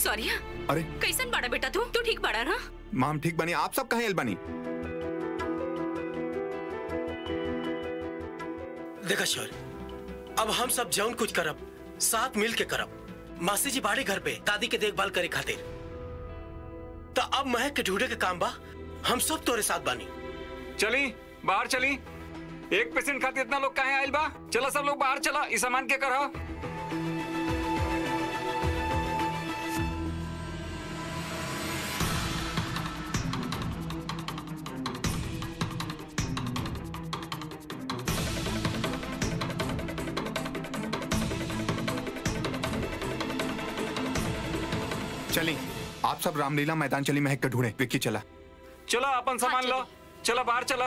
Sorry अरे कैसन बाड़ा बेटा तू तू ठीक बाड़ा ना माम ठीक बनी आप सब कहाँ एल बनी देखा शौर्य अब हम सब जौन कुछ करब साथ मिल के करब मासी जी बाड़े घर पे दादी के देखभाल करे खातिर तो अब महक के ढूंढे के काम बा हम सब तोरे साथ बानी चली बाहर चली एक पेशेंट खातिर इतना लोग कहे आयल बा चला सब लोग बाहर चला इस सामान के करा चली आप सब रामलीला मैदान चली महक के ढूंढे विक्की चला चला अपन सामान लो चला बाहर चला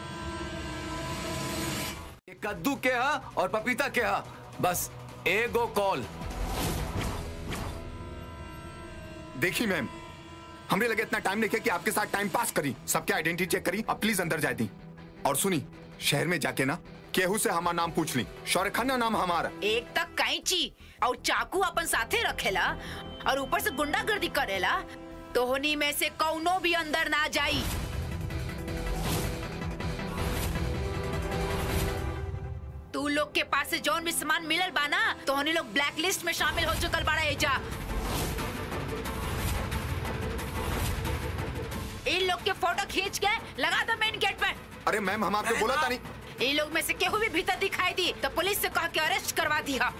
ये कद्दू के हा और पपीता के हा बस एगो कॉल देखी मैम हमने लगे इतना टाइम लेके कि आपके साथ टाइम पास करी सबके आइडेंटिटी चेक करी अब प्लीज अंदर जाए दी और सुनी शहर में जाके ना केहू से हमारा नाम पूछ ली शौर्य खन्ना नाम हमारा एक तक कैंची और चाकू अपन साथे रखेला और ऊपर से गुंडागर्दी करेला तो होनी में से कौनो भी अंदर ना जाई तू लोग के पास से जौन भी सामान मिलल बा ना तो होनी लोग ब्लैक लिस्ट में शामिल हो चुकल बाड़ा एजा इन लोग के फोटो खींच के लगा दो मेन गेट पर अरे मैम हम आपको बोला था नहीं इन लोग में से केहू भी भीतर दिखाई दी तो पुलिस से कह के अरेस्ट करवा दी हा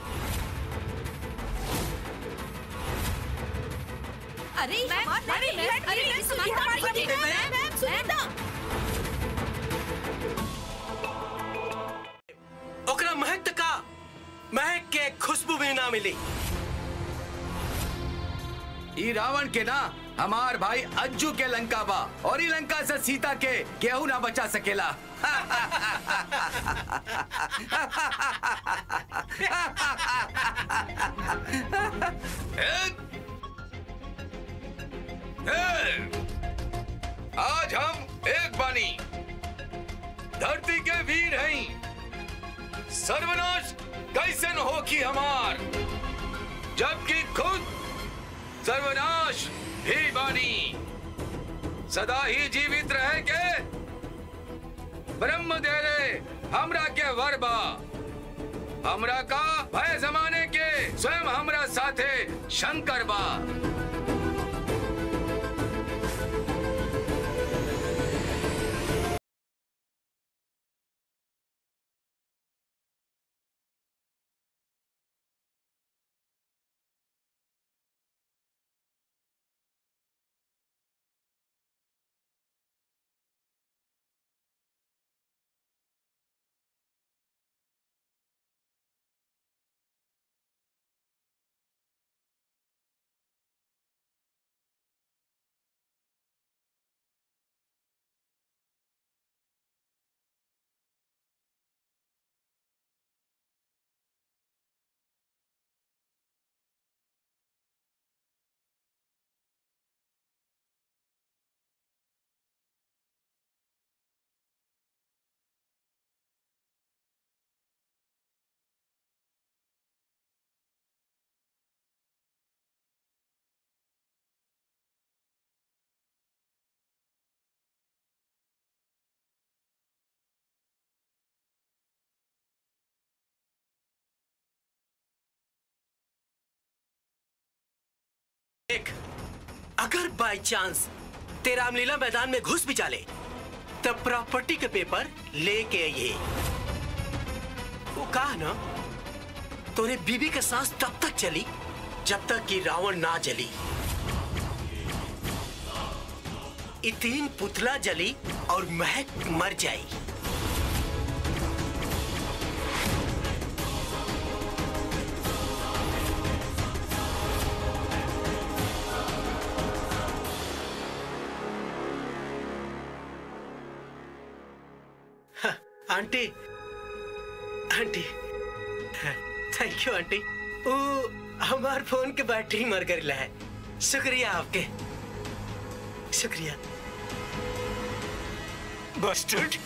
अरे अरे अरे सुनिए हमारी मैम सुनिए ना ओकरा महक तक का महक के खुशबू भी ना मिली ई रावण के ना हमार भाई अज्जू के लंका बा और ई लंका से सीता के केहू ना बचा सकेला आज हम एक बानी धरती के वीर हैं सर्वनाश कैसन हो की हमार जबकि खुद सर्वनाश ही बानी सदा ही जीवित रहे के ब्रह्म दे रे हमरा के वर बा हमरा का भय जमाने के स्वयं हमरा साथे शंकर बा देख अगर बाय चांस तेरा रामलीला मैदान में घुस भी जाले तब प्रॉपर्टी के पेपर लेके आइए वो कहा ना तोरे बीबी के सांस तब तक चली जब तक कि रावण ना जली ये तीन पुतला जली और महक मर जाई aunty aunty thank you aunty वो हमार फोन के बैटरी मर गई है शुक्रिया आपके शुक्रिया बस्टर्ड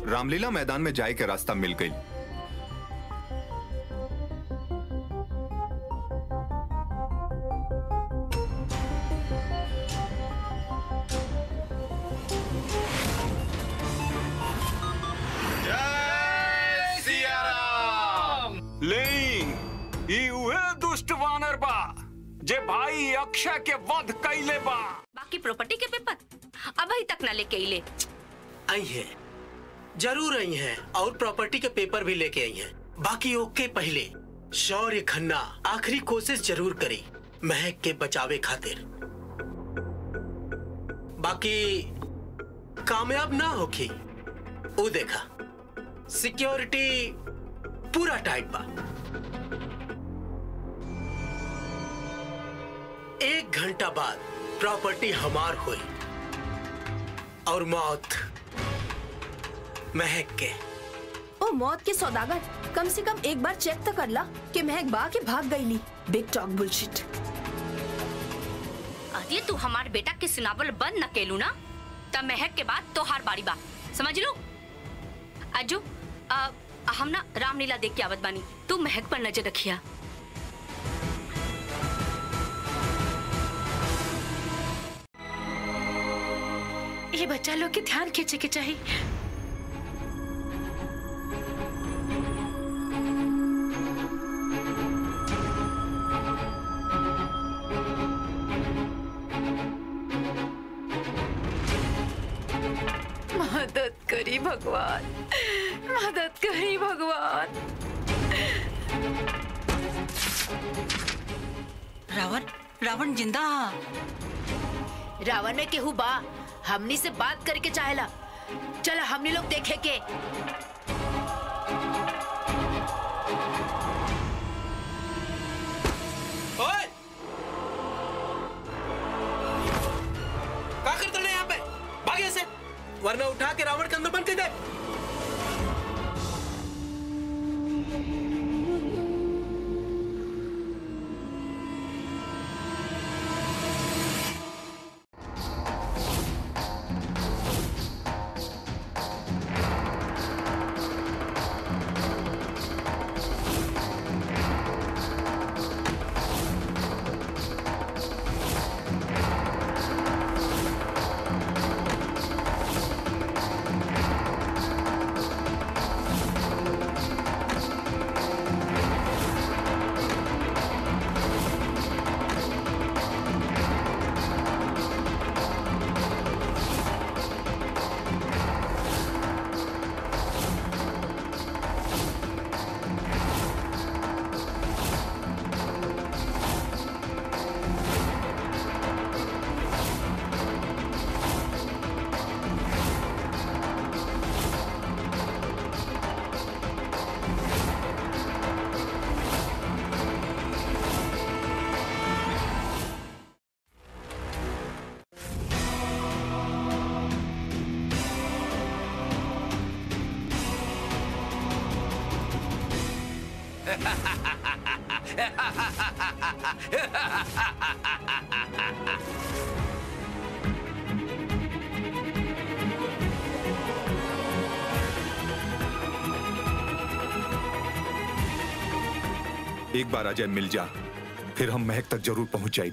रामलीला मैदान में जाए के रास्ता मिल गई जय सिया राम लेकिन ई उहे दुष्ट वानर बा जे भाई अक्षय के वध कैले बा बाकी प्रॉपर्टी के पेपर अभी तक ना लेके इले आई है जरूर आई हैं और प्रॉपर्टी के पेपर भी लेके आई हैं बाकी ओके पहले शौर्य खन्ना आखिरी कोशिश जरूर करी महक के बचावे खातिर बाकी कामयाब ना होखी वो देखा सिक्योरिटी पूरा टाइट बा एक घंटा बाद प्रॉपर्टी हमार हुई और मौत महक के ओ मौत के सौदागर कम से कम एक बार चेक तो कर ला कि महक बा के भाग गईली बिग टॉक बुलशिट अरे तू हमार बेटा के सुनावल बंद न केलू ना तब महक के बाद तो हार बारी बा समझ लो अजू अ, हम ना रामलीला देख के आवत बानी तू महक पर नजर रखिया ये बच्चा लोग के ध्यान खींचे के चाहिए मदद करी भगवान मदद करी भगवान रावण रावण जिंदा हा रावण में केहू बा हमनी से बात करके चाहेला चला हमनी लोग देखे के ओए! क्या करते हैं यहाँ पे भागे से वरना उठा के रावण के अंदर बंद कर दे एक बार अजय मिल जा फिर हम महक तक जरूर पहुंच जाए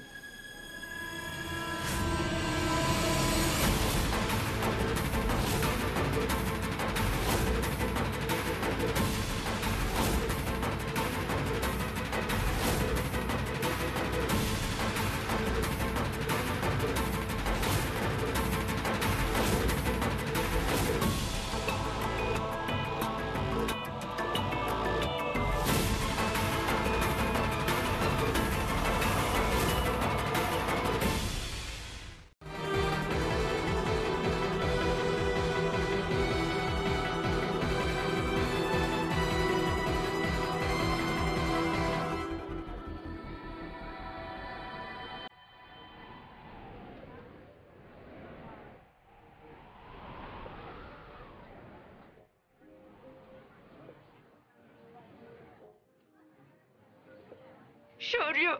शौर्य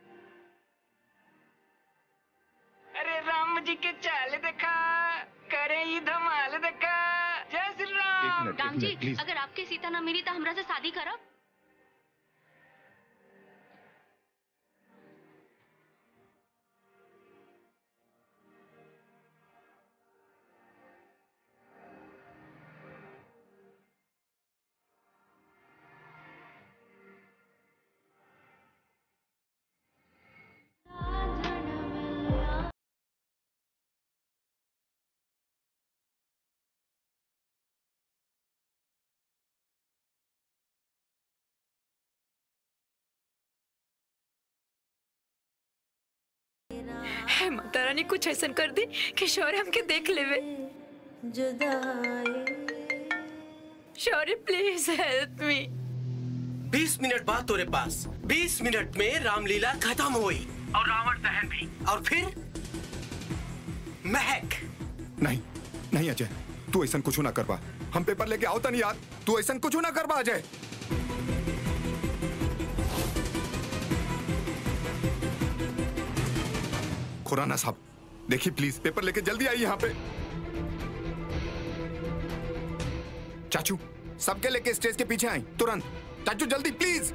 अरे राम जी के चाल देखा करे राम जी मिनट, please. अगर आपके सीता न मिली तो हमरा से शादी करब है माता रानी कुछ ऐसा कर दी कि शौर्य हमके देख लेवे शौर्य प्लीज हेल्प मी बीस मिनट बाद तोरे पास बीस मिनट में रामलीला खत्म हुई और रावण दहन भी और फिर महक नहीं नहीं अजय तू ऐसा कुछ ना करवा हम पेपर लेके आओ नहीं यार तू ऐसा कुछ ना करवा अजय खुराना साहब देखिए प्लीज पेपर लेके जल्दी आइए यहाँ पे चाचू सबके लेके स्टेज के पीछे आए तुरंत चाचू जल्दी प्लीज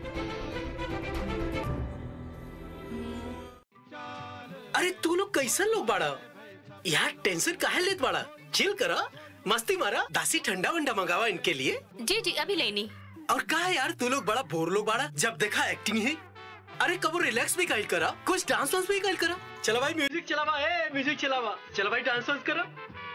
अरे तू लोग कैसन लोग बाड़ा यार टेंशन काहे लेत बाड़ा चिल करा मस्ती मारा दासी ठंडा वंडा मंगावा इनके लिए जी जी अभी लेनी और कहा यार तू लोग बड़ा बोर लोग बाड़ा जब देखा एक्टिंग है अरे कबो रिलैक्स भी कल करा कुछ डांस वांस भी कल करा चला भाई म्यूजिक चलावा ए म्यूजिक चलावा चला भाई डांस वांस करा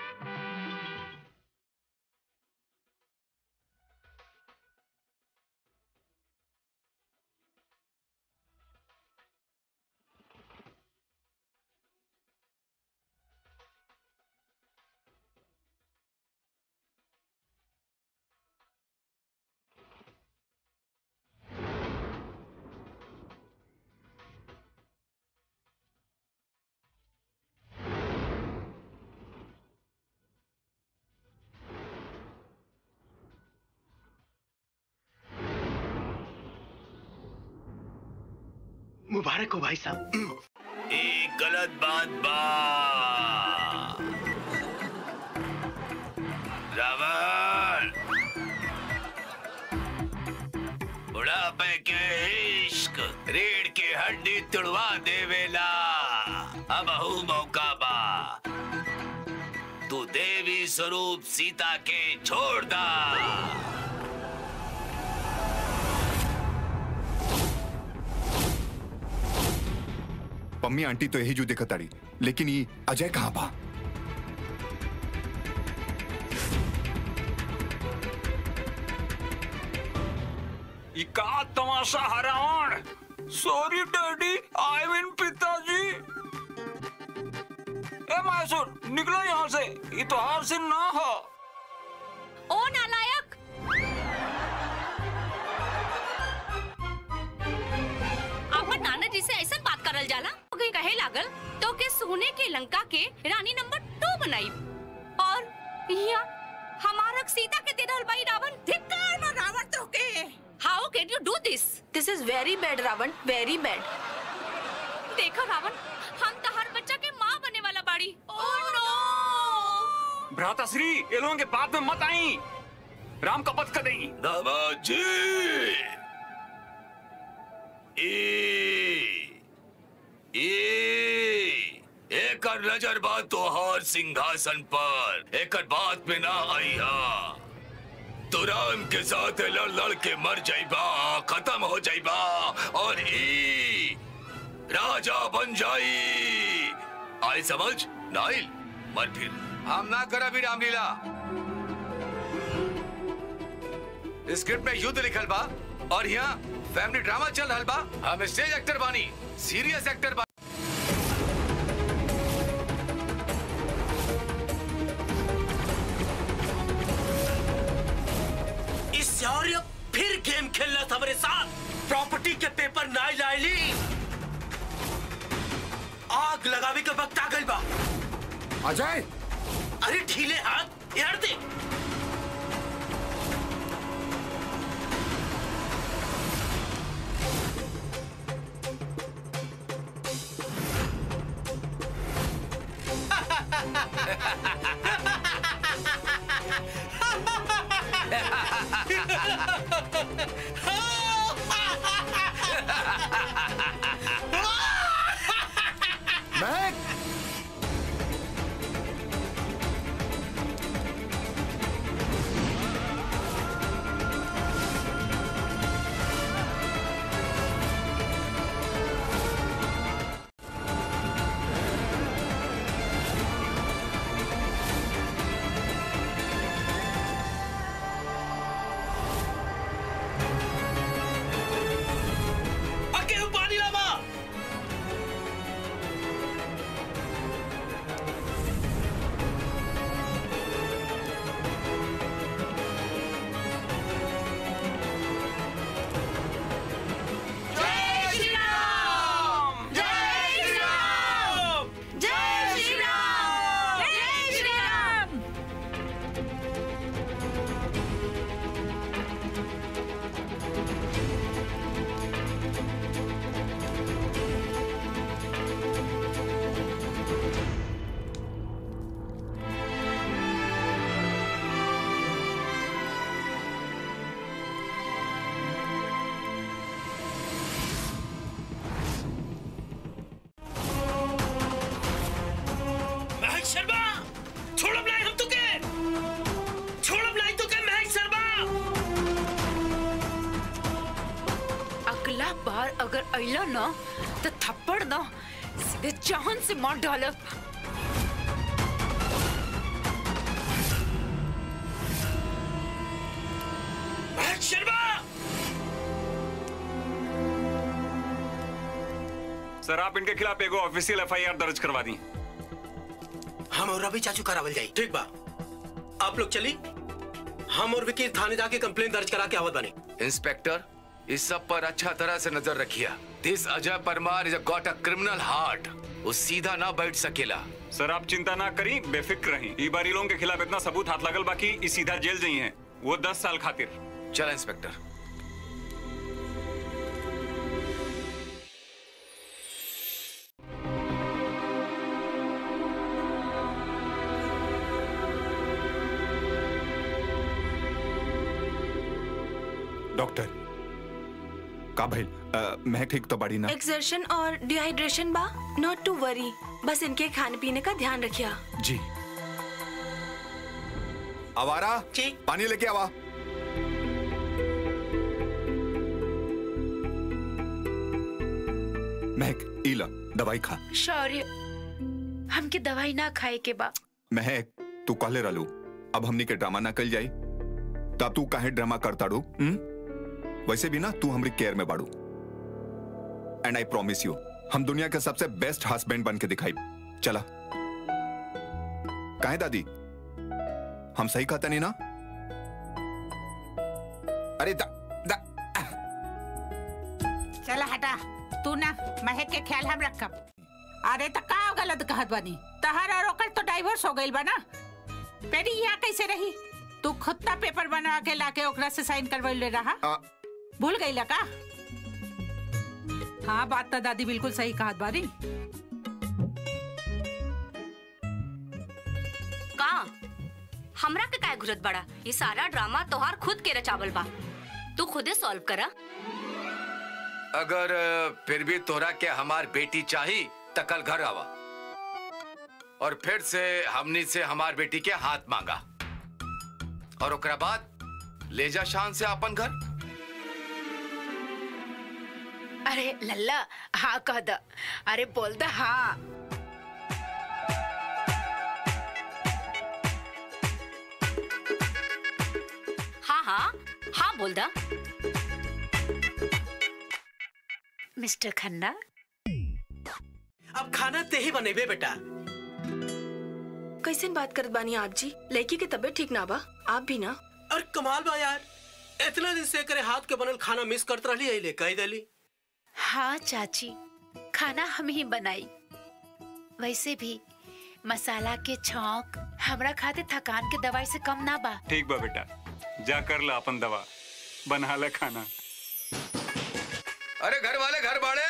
मुबारक हो भाई साहब एक गलत बात बा रावण बुढ़ापे के इश्क रीढ़ की हड्डी तुड़वा देवेला अब हूँ मौका बा तू देवी स्वरूप सीता के छोड़ दा पम्मी आंटी तो यही जो दिखत ताड़ी लेकिन ये अजय कहाँ बा ये का तमाशा हरावण सॉरी डैडी आई मीन पिताजी ए मैसूर निकलो यहाँ से ये तो हार सिन ना हो ओ नालायक अपन नाना जी से ऐसा बात करल जाला कहीं कहे लागल तो के सोने के लंका के रानी नंबर टू बनाई और यहाँ हमारा सीता के दे रहल बाई रावण धिक्कार ना रावण तो के how can you do this this is very bad Ravan very bad देखो रावण हम तो हर बच्चा के माँ बने वाला बाड़ी ओह नो भ्राताश्री ये लोगों के बात में मत आई राम का पथ कदें दामाद जी ई ई एकर नजर बा तोहार सिंहासन पर एकर बात में ना आई हा तो राम के साथ लड़ लड़ के मर जाइबा खत्म हो जाइबा और ई राजा बन जाई आई समझ नाइल मर फिर हम ना करा भी रामलीला स्क्रिप्ट में युद्ध लिखल बा और यहाँ फैमिली ड्रामा चल रहल बा हम स्टेज एक्टर बानी सीरियस एक्टर बा इस शौर्य फिर गेम खेलना था मेरे साथ प्रॉपर्टी के पेपर ना लाइली आग लगावे के वक्त आ गइल बा अजय अरे ढीले हाथ यार दे अगला बार अगर अइला ना तो थप्पड़ ना सीधे जान से मार डालब शर्मा सर आप इनके खिलाफ एगो ऑफिशियल एफआईआर दर्ज करवा दी हम और रवि चाचू करावल जाई ठीक बा आप लोग चली हम और विकी थाने जाके कंप्लेन दर्ज करा के आवत बने इंस्पेक्टर इस सब पर अच्छा तरह से नजर रखिए this Ajay Parmar is got a criminal heart वो सीधा ना बैठ सकेला सर आप चिंता ना करी बेफिक्र रही ई बार ई लोगों के खिलाफ इतना सबूत हाथ लगल बाकी ई सीधा जेल जाई हैं वो दस साल खातिर चल इंस्पेक्टर डॉक्टर का भाई मैं ठीक तो बड़ी ना एक्सर्शन और डिहाइड्रेशन बा नॉट टू वरी बस इनके खाने पीने का ध्यान रखिया जी आवारा जी। पानी लेके आवा महक इला दवाई खा शौर्य हमके दवाई ना खाए के बा महक तू कहले रहलू अब हमनी के ड्रामा ना कल जाई तब तू काहे ड्रामा करता रू हम्म? वैसे भी ना तू हमारी केयर में बाड़ू एंड आई प्रॉमिस यू हम दुनिया के सबसे बेस्ट हस्बैंड बन के दिखाई चला काहे दादी हम सही कहते नहीं ना अरे दा, दा, चला हटा तू ना महक के ख्याल हम रखब अरे तो का गलत कहत बानी तहर और ओकर तो डाइवोर्स हो गइल बा ना पेरी यहाँ कैसे रही तू खुद का पेपर बनवा के लाके ओकरा से साइन करवैले रहा आ, भूल गईला का हाँ बात तो दादी बिल्कुल सही कहत बारी का हमरा के काय घुरत बड़ा ये सारा ड्रामा तोहार खुद के रचावल बा तू खुदे सॉल्व करा अगर अ, फिर भी तोरा के हमार बेटी चाही त कल घर आवा और फिर से हमनी से हमार बेटी के हाथ मांगा और ओकरा बाद ले जा शान से अपन घर अरे लल्ला हाँ कह द अरे बोल द हाँ हाँ हाँ हाँ बोल दा मिस्टर खन्ना अब खाना ते ही बनेबे बेटा कैसे बात करत बानी आप जी लड़की के तबीयत ठीक ना बा आप भी ना और कमाल बा यार इतना दिन से करे हाथ के बनल खाना मिस करत रहली अइले कह देली हाँ चाची खाना हम ही बनाई वैसे भी मसाला के छौंक हमरा खाते थकान के दवाई से कम ना बा ठीक बा बेटा जा कर ला अपन दवा बना ले खाना अरे घर वाले घर बाड़े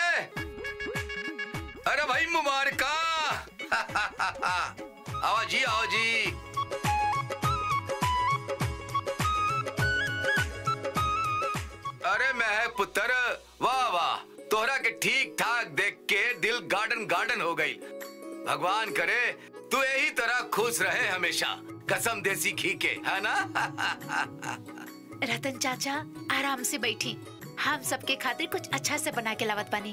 अरे भाई मुबारका आओ जी आओ जी अरे मैं पुत्र वाह वाह तोहरा के ठीक ठाक देख के दिल गार्डन गार्डन हो गई भगवान करे तू यही तरह खुश रहे हमेशा कसम देसी घी के है ना रतन चाचा आराम से बैठी हम सबके खातिर कुछ अच्छा से बना के लावत बानी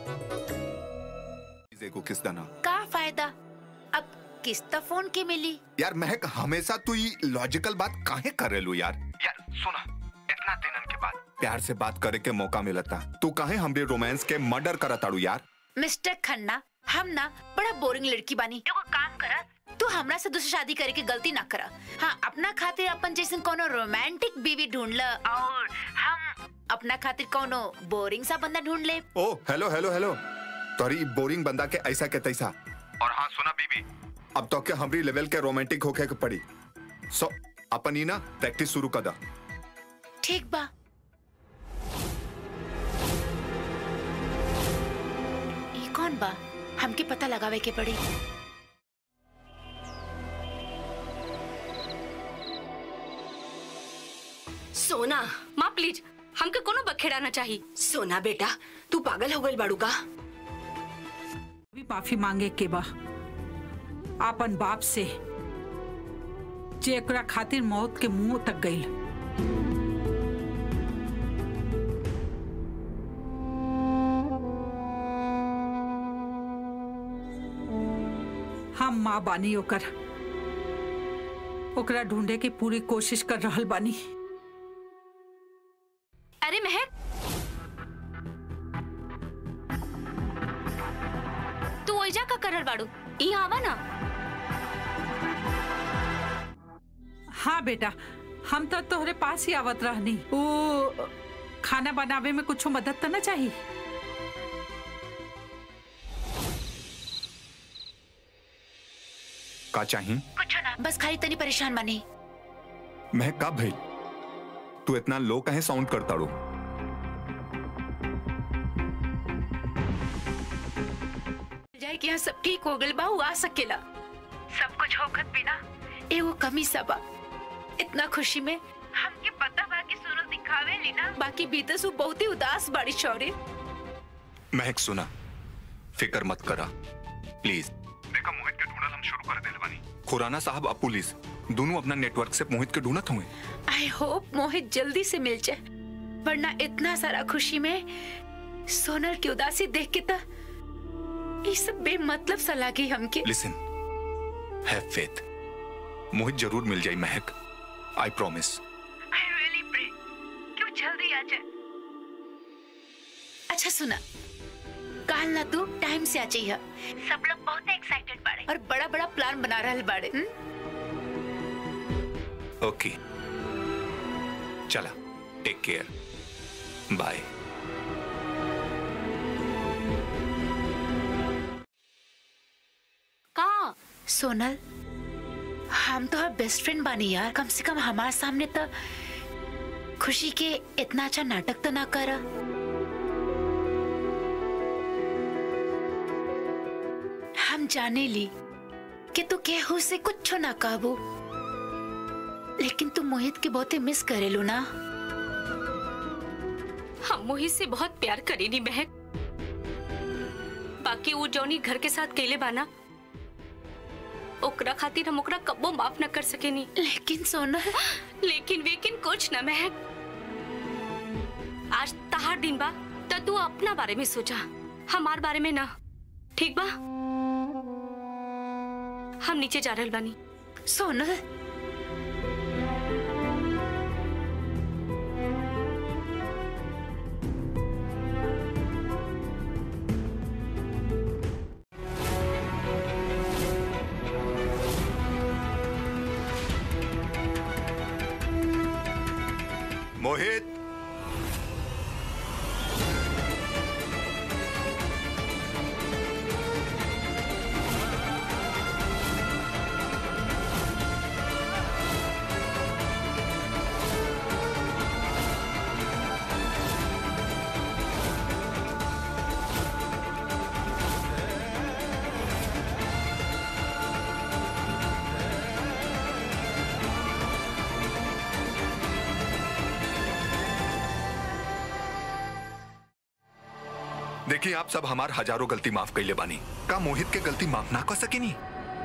चीज़ें को किस दाना का फायदा अब किस्त फोन के मिली यार महक हमेशा तू ये लॉजिकल बात काहे कर रेलू यार यार सुना इतना दिनन के बाद प्यार से बात करे के मौका मिलता तू काहे हमरे रोमांस के मर्डर करताड़ू यार मिस्टर खन्ना हम ना बड़ा बोरिंग लड़की बानी एगो काम करा तू हमरा से दूसरी शादी करे की गलती ना करा हाँ अपना खातिर अपन जैसे कोनो रोमांटिक बीवी ढूंढ ल और हम अपना खातिर कोनो बोरिंग सा बंदा ढूंढ ले ओ हेलो हेलो हेलो तोरी बोरिंग बंदा के ऐसा के तैसा और हाँ सुना बीबी अब तो के हमरी लेवल के रोमांटिक होके के पड़ी सो अपन ही ना प्रैक्टिस शुरू कर दा ठीक बा ये कौन बा हमके पता लगावे के पड़ी सोना माँ प्लीज हमके कोनो बखेड़ा ना चाहिए सोना बेटा तू पागल हो गई बाड़ू का भी माफी मांगे के बा आपन बाप से जे एकरा खातिर मौत के मुंह तक गई हम माँ बानी ओकर ओकरा ढूंढे की पूरी कोशिश कर रहल बानी अरे महक तू ओइजा का करल बाड़ू यहाँ आवा ना हाँ बेटा हम तो तोहरे पास ही आवत रहनी वो खाना बनावे में कुछ मदद तो ना चाहिए का चाहिए कुछ ना बस खाली तनी परेशान बनी मैं कब भाई तू इतना लो कहे साउंड करता रो जाए कि यहाँ सब ठीक हो गल बाहू आ सकेला सब कुछ होखत बिना एगो कमी सबा इतना खुशी में हमके पता बा कि सोनल दिखावे ली ना बाकी भीतर से वो बहुत ही उदास बाड़ी शौर्य महक सुना फिक्र मत करा प्लीज देखा मोहित के ढूंढल हम शुरू कर देले बानी खुराना साहब अब पुलिस दोनों अपना नेटवर्क से मोहित के ढूंढत हुए आई होप मोहित जल्दी से मिल जाए वरना इतना सारा खुशी में सोनल की उदासी देख के तो ये सब बेमतलब सा लागी हमके लिसन हैव फेथ मोहित जरूर मिल जाए Mahak I promise I really pray कि वो जल्दी आ जाए अच्छा सुना काल ना तू टाइम से आ जाइए सब लोग बहुत एक्साइटेड बाड़े और बड़ा बड़ा प्लान बना रहल बाड़े हुँ? ओके चला टेक केयर बाय का सोनल हम तो बेस्ट फ्रेंड बानी यार कम से कम हमारे सामने तो खुशी के इतना अच्छा नाटक तो ना करा हम जाने ली कि तू केहू से कुछ ना काबू लेकिन तू मोहित के बहुत ही मिस करेलू ना हम मोहित से बहुत प्यार करेनी महक बाकी वो जौनी घर के साथ केले बाना ओकरा खातिर हम ओकरा कब्बो माफ न कर सकेनी लेकिन सोनल लेकिन वेकिन कुछ न महक आज तहार दिन बा तो तू अपना बारे में सोचा हमार बारे में ना ठीक बा हम नीचे जा रहल बानी सोनल मोहित देखिए आप सब हमार हजारों गलती माफ कैले बानी का मोहित के गलती माफ ना कर सकेनी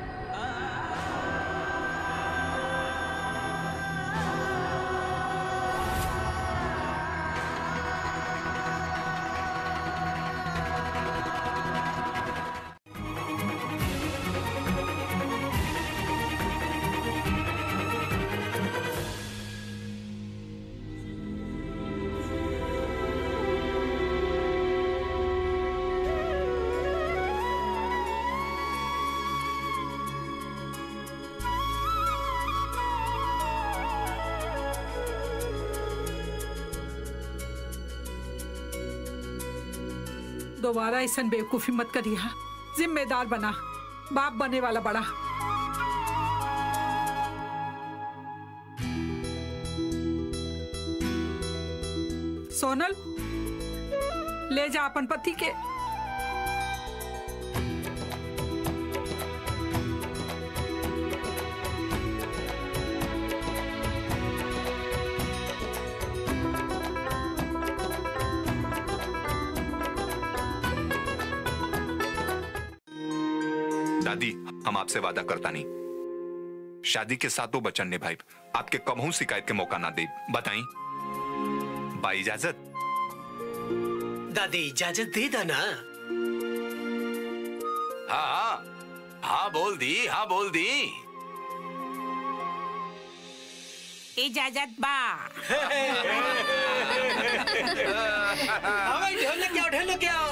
दोबारा ऐसा बेवकूफी मत करिए जिम्मेदार बना बाप बने वाला बड़ा सोनल ले जा अपन पति के दादी हम आपसे वादा करता नहीं शादी के सातों बचन निभाई आपके कबहू शिकायत के मौका ना दे बताई बाई इजाजत दादी इजाजत दे दा ना हाँ हाँ हाँ बोल दी हाँ बोल दी इजाजत बा हाँ भाई ढोल लेके आओ ढोल लेके आओ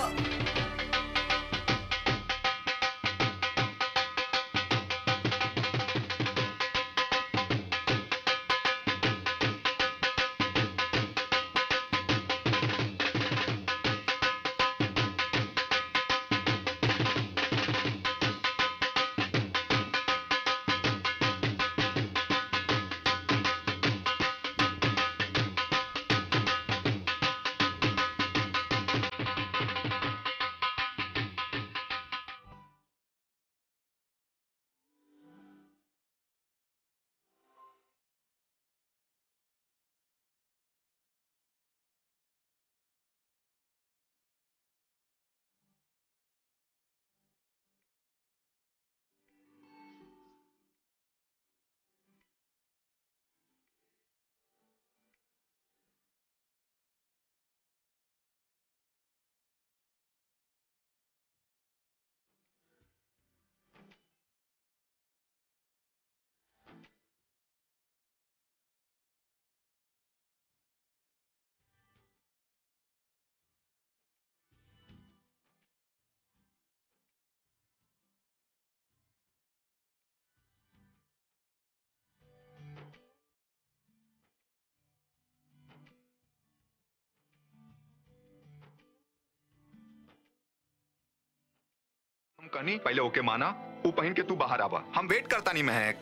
हम कहनी पहले ओके माना वो पहन के तू बाहर आवा हम वेट करता नहीं महक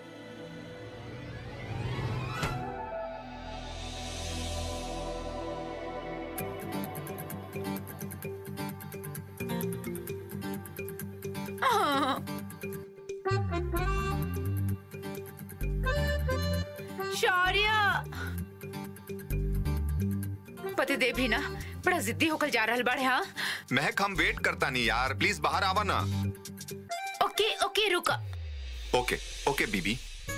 शौर्य पति देव भी ना बड़ा जिद्दी होकर जा रहल बाड़े हाँ महक हम वेट करता नहीं यार प्लीज बाहर आवा ना ओके ओके रुका ओके ओके बीबी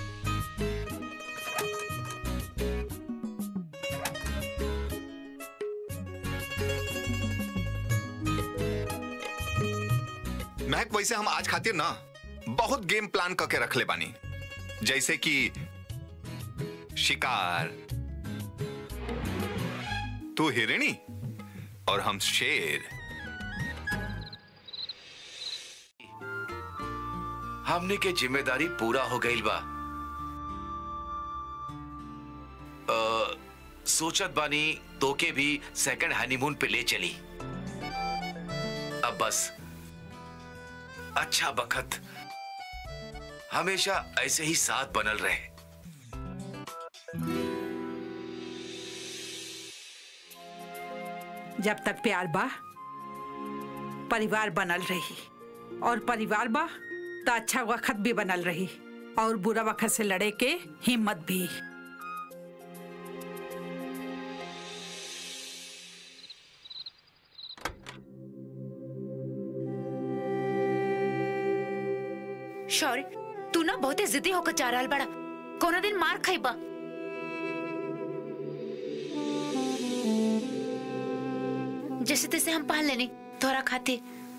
महक वैसे हम आज खातिर ना बहुत गेम प्लान करके रख ले बानी जैसे कि शिकार तू हिरणी और हम शेर हमने के जिम्मेदारी पूरा हो गई बा अ, सोचत बानी तोके भी सेकंड हनीमून पे ले चली अब बस अच्छा बखत हमेशा ऐसे ही साथ बनल रहे जब तक प्यार बा परिवार बनल रही और परिवार बा तो अच्छा वक्त भी बनल रही और बुरा वक्त से लड़े के हिम्मत भी शौर्य तू ना बहुते जिद्दी होकर जा रहल बड़ा कोनो दिन मार खाइबा जैसे तैसे हम पाल लेनी तोरा खातिर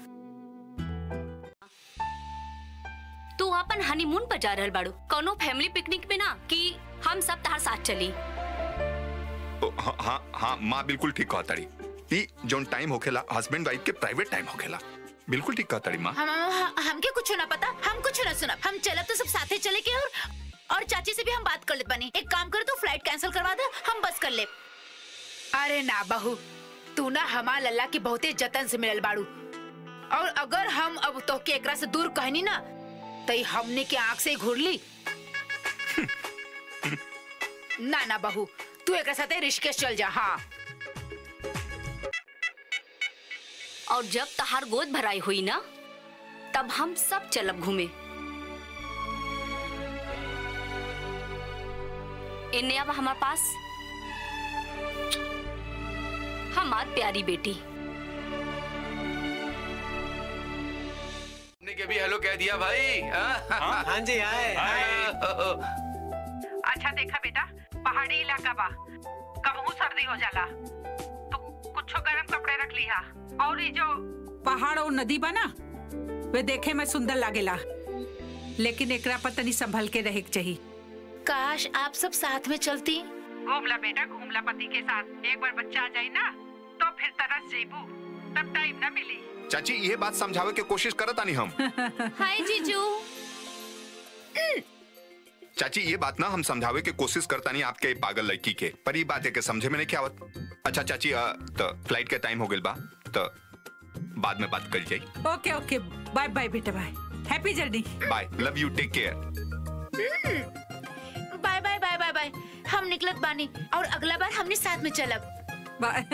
तू अपन हनीमून पर जा रहल बाड़ू कोनो फैमिली पिकनिक पे ना कि हम सब तार साथ चली ओ, हाँ हाँ हाँ माँ बिल्कुल ठीक कहा ताड़ी ई जोन टाइम होखेला हस्बैंड वाइफ के प्राइवेट टाइम होखेला बिल्कुल ठीक कहा ताड़ी माँ हम हम हमके कुछ ना पता हम कुछ ना सुना हम चलब तो सब साथे चले के और और चाची से भी हम बात कर ले बनी एक काम कर तू फ्लाइट कैंसिल करवा दे हम बस कर ले अरे ना बहू तू ना हमार लल्ला की बहुते जतन से मिलल बाड़ू और अगर हम अब तो के एकरा से दूर कहनी ना तो ई हमने के आंख से घूर ली ना ना बहू तू एकरा साथे ऋषिकेश चल जा हाँ और जब तहार गोद भराई हुई ना तब हम सब चलब घूमे इन्ने अब हमारे पास हमार प्यारी बेटी हमने के भी हेलो कह दिया भाई हाँ हाँ जी आए अच्छा देखा बेटा पहाड़ी इलाका बा कबहू सर्दी हो जाला तो कुछो गरम कपड़े रख लिहा और ये जो पहाड़ और नदी बा ना वे देखे में सुंदर लागेला लेकिन एकरा पर तनी संभल के रहे के चाहिए काश आप सब साथ में चलती घूमला बेटा घूमला पति के साथ एक बार बच्चा आ जाए ना तो फिर तरस जेबू तब टाइम ना मिली चाची ये बात समझावे के कोशिश करत आनी हम हाय जीजू चाची ये बात ना हम समझावे के कोशिश करता नहीं आपके पागल लड़की के पर ये बात है कि समझे में नहीं क्या आवत अच्छा चाची अ, तो फ्लाइट के टाइम हो गइल बा तो बाद में बात कर जाई ओके ओके बाय बाय बेटा bye happy journey bye love you take care bye bye bye bye bye हम निकलत बानी और अगला बार हमने साथ में चलब बाय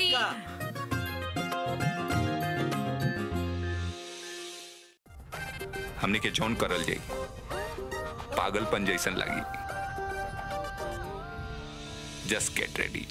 हमने के जॉन करल जाई पागलपन जैसन लगी जस्ट गेट रेडी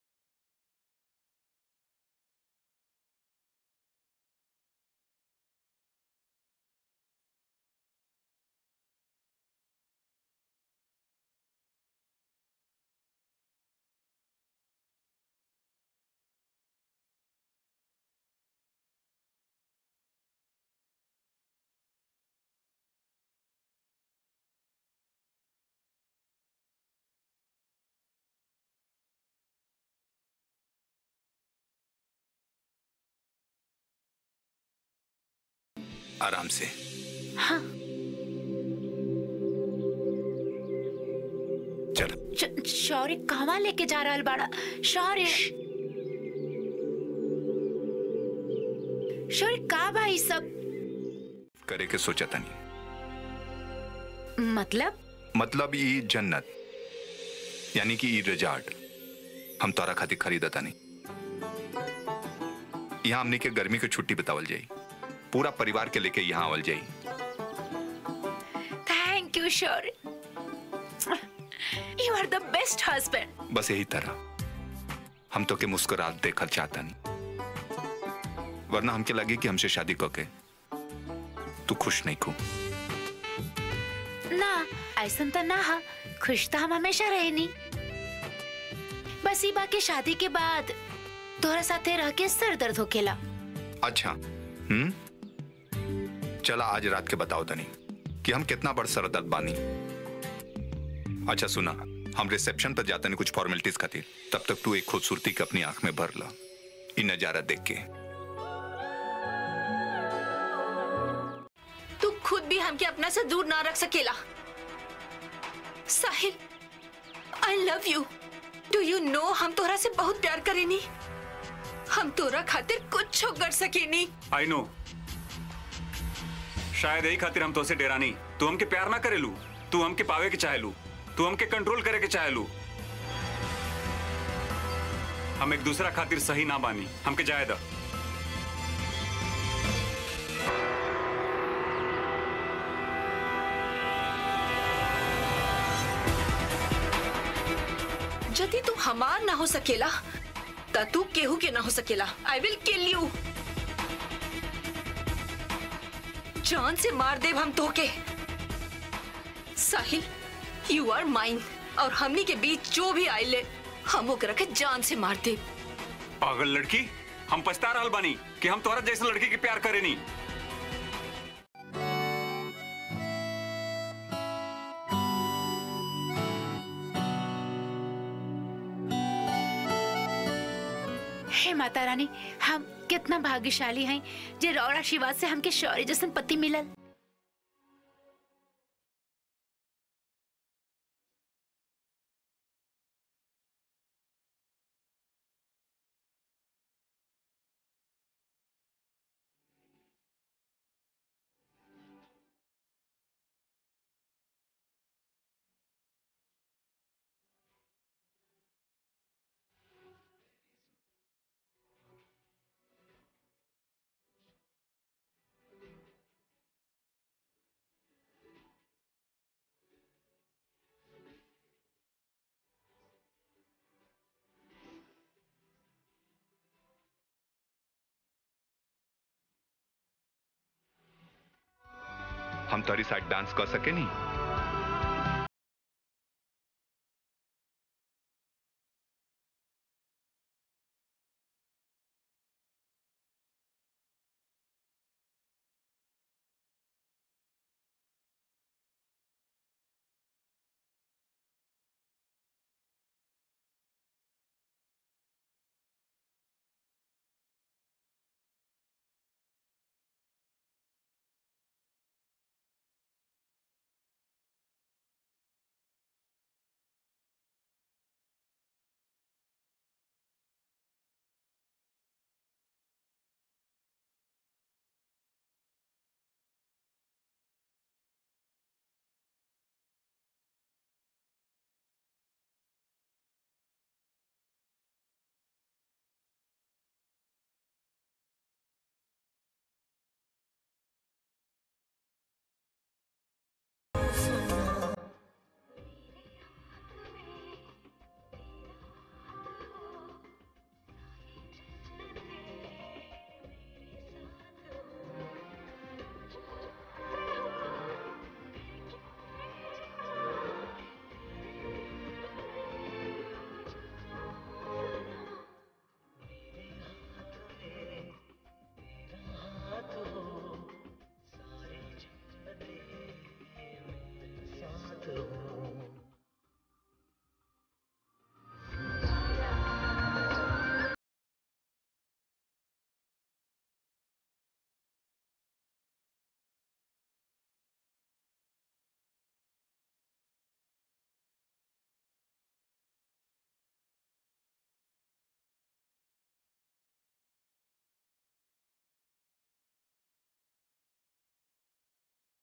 आराम से हाँ चल श- शौर्य कहवा लेके जा रहा बाड़ा शौर्य शौर्य का बा ई सब करे के सोचा तनी मतलब मतलब ई जन्नत यानी कि ई रिजॉर्ट हम तोरा खातिर खरीदा तानी यहाँ हमने के गर्मी के छुट्टी बितावल जाई पूरा परिवार के लेके यहाँ आवल जाई thank you Shaurya you are the best husband बस यही तरह हम तो के मुस्कुरात देखल चाहता नहीं वरना हमके लगे कि हमसे शादी करके तू खुश नहीं खू ना ऐसा तो ना हा खुश तो हम हमेशा रहे नहीं बस ई बाकी शादी के बाद तोहरा साथे रह के सर दर्द होकेला अच्छा हम्म चला आज रात के बताओ तनी कि हम कितना बड़ सरदर्द बानी अच्छा सुना हम रिसेप्शन पर जाते नहीं कुछ फॉर्मेलिटीज खातिर तब तक तू एक खूबसूरती के अपनी आंख में भर ला इन नजारा देख के तू खुद भी हमके अपना से दूर ना रख सकेला Sahil I love you do you know हम तोरा से बहुत प्यार करेनी हम तोरा खातिर कुछ कर सकेनी आई नो शायद यही खातिर हम तोसे डेरा नहीं तू हमके प्यार ना करेलू तू हमके पावे के चाहेलू तू हमके कंट्रोल करे के चाहेलू हम एक दूसरा खातिर सही ना बानी हमके जाए दा यदि तू हमार ना हो सकेला त तू केहू के ना हो सकेला आई विल किल यू जान से मार देव हम तोके साहिल यू आर माइन और हमनी के बीच जो भी आइले हम ओकरा के जान से मार देव पागल लड़की हम पछता रहल बानी कि हम तोहरा जैसे लड़की के प्यार करे नहीं हे माता रानी हम कितना भाग्यशाली हैं जे रौर आशीर्वाद से हमके शौर्य जैसन पति मिलल हम तोरी साथ डांस कर सके नहीं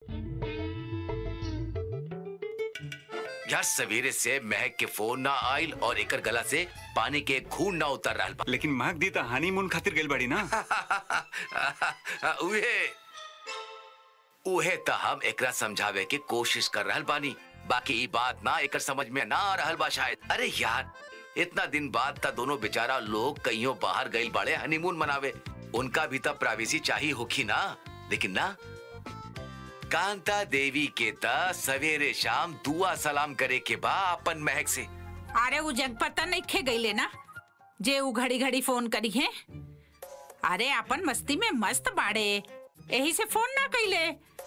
यार सवेरे से महक के फोन ना आइल और एकर गला से पानी के खून ना उतर रहा बा लेकिन महक दी तो हनीमून खातिर गइल बाड़ी ना उहे उहे त हम एकरा समझावे के कोशिश कर रहल बानी बाकी ई बात ना एकर समझ में ना आ रहल बा शायद अरे यार इतना दिन बाद त दोनों बेचारा लोग कहीं बाहर गइल बाड़े हनीमून मनावे उनका भी त प्राइवेसी चाहिए होखी ना लेकिन ना कांता देवी के त सवेरे शाम दुआ सलाम करे के बा अपन महक से अरे वो जग पता नहीं खे गई ना जे वो घड़ी घड़ी फोन करी है अरे अपन मस्ती में मस्त बाड़े यही से फोन ना कैले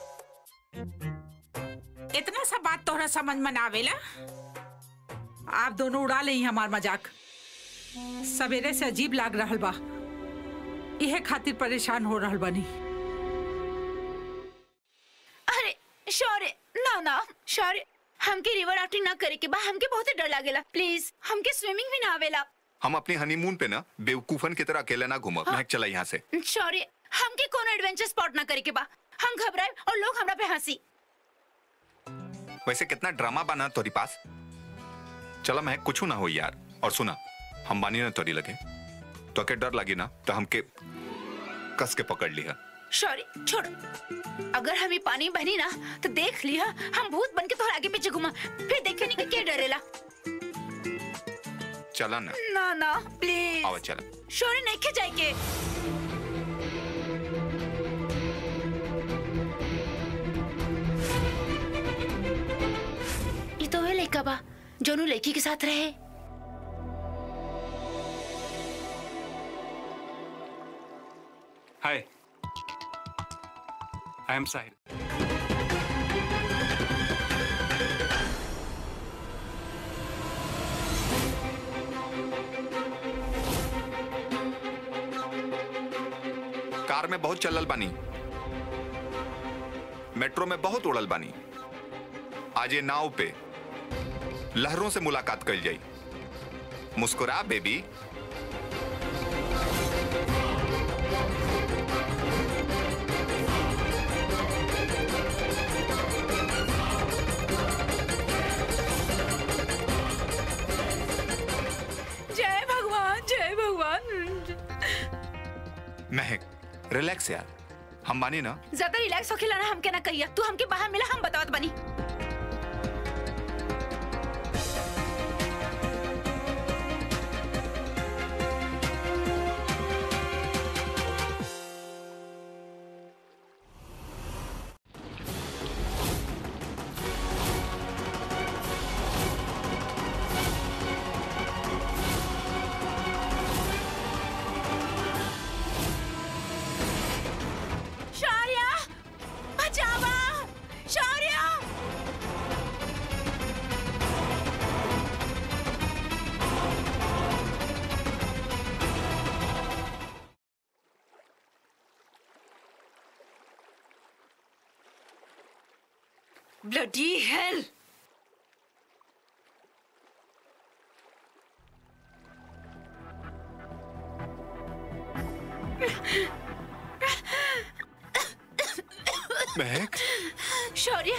इतना सा बात तोहरा समझ में ना आवेला आप दोनों उड़ा ले हमार मजाक सवेरे से अजीब लाग रहल बा इहे खातिर परेशान हो रहल बनी अरे शौर्य ना ना शौर्य हमके रिवर राफ्टिंग ना करे के बा हमके बहुत डर लागेला प्लीज हमके स्विमिंग भी ना आवेला हम अपनी हनीमून पे ना बेवकूफन की तरह अकेले ना घूमब महक चला यहाँ से शौर्य हमके कोनो एडवेंचर स्पॉट ना करे के बा हम घबराए और लोग हमरा पे हंसी वैसे कितना ड्रामा बना तोरी पास चला महक कुछ ना हो यार और सुना हम मानी ना तोरी लगे तो के डर लगी ना तो हमके कस के पकड़ लिया शौर्य छोड़ अगर हमें पानी में बहनी ना तो देख लिया हम भूत बन के तोहर आगे पीछे घुमा फिर देखे नहीं कि क्या डरेला चला ना ना ना प्लीज आवा चला शौर्य नहीं खे जाए के ये तो है लड़का बा जोनू लड़की के साथ रहे हाय आई एम साहिल कार में बहुत चलल बानी मेट्रो में बहुत उड़ल बानी आज ये नाव पे लहरों से मुलाकात कल जाई मुस्कुरा बेबी जय भगवान जय भगवान महक रिलैक्स यार हम मानी ना ज्यादा रिलैक्स होके लाना हमके ना कहिया तू हमके बाहर मिला हम बतावत बनी शौर्य बचावा शौर्य ब्लडी हेल महक शौर्य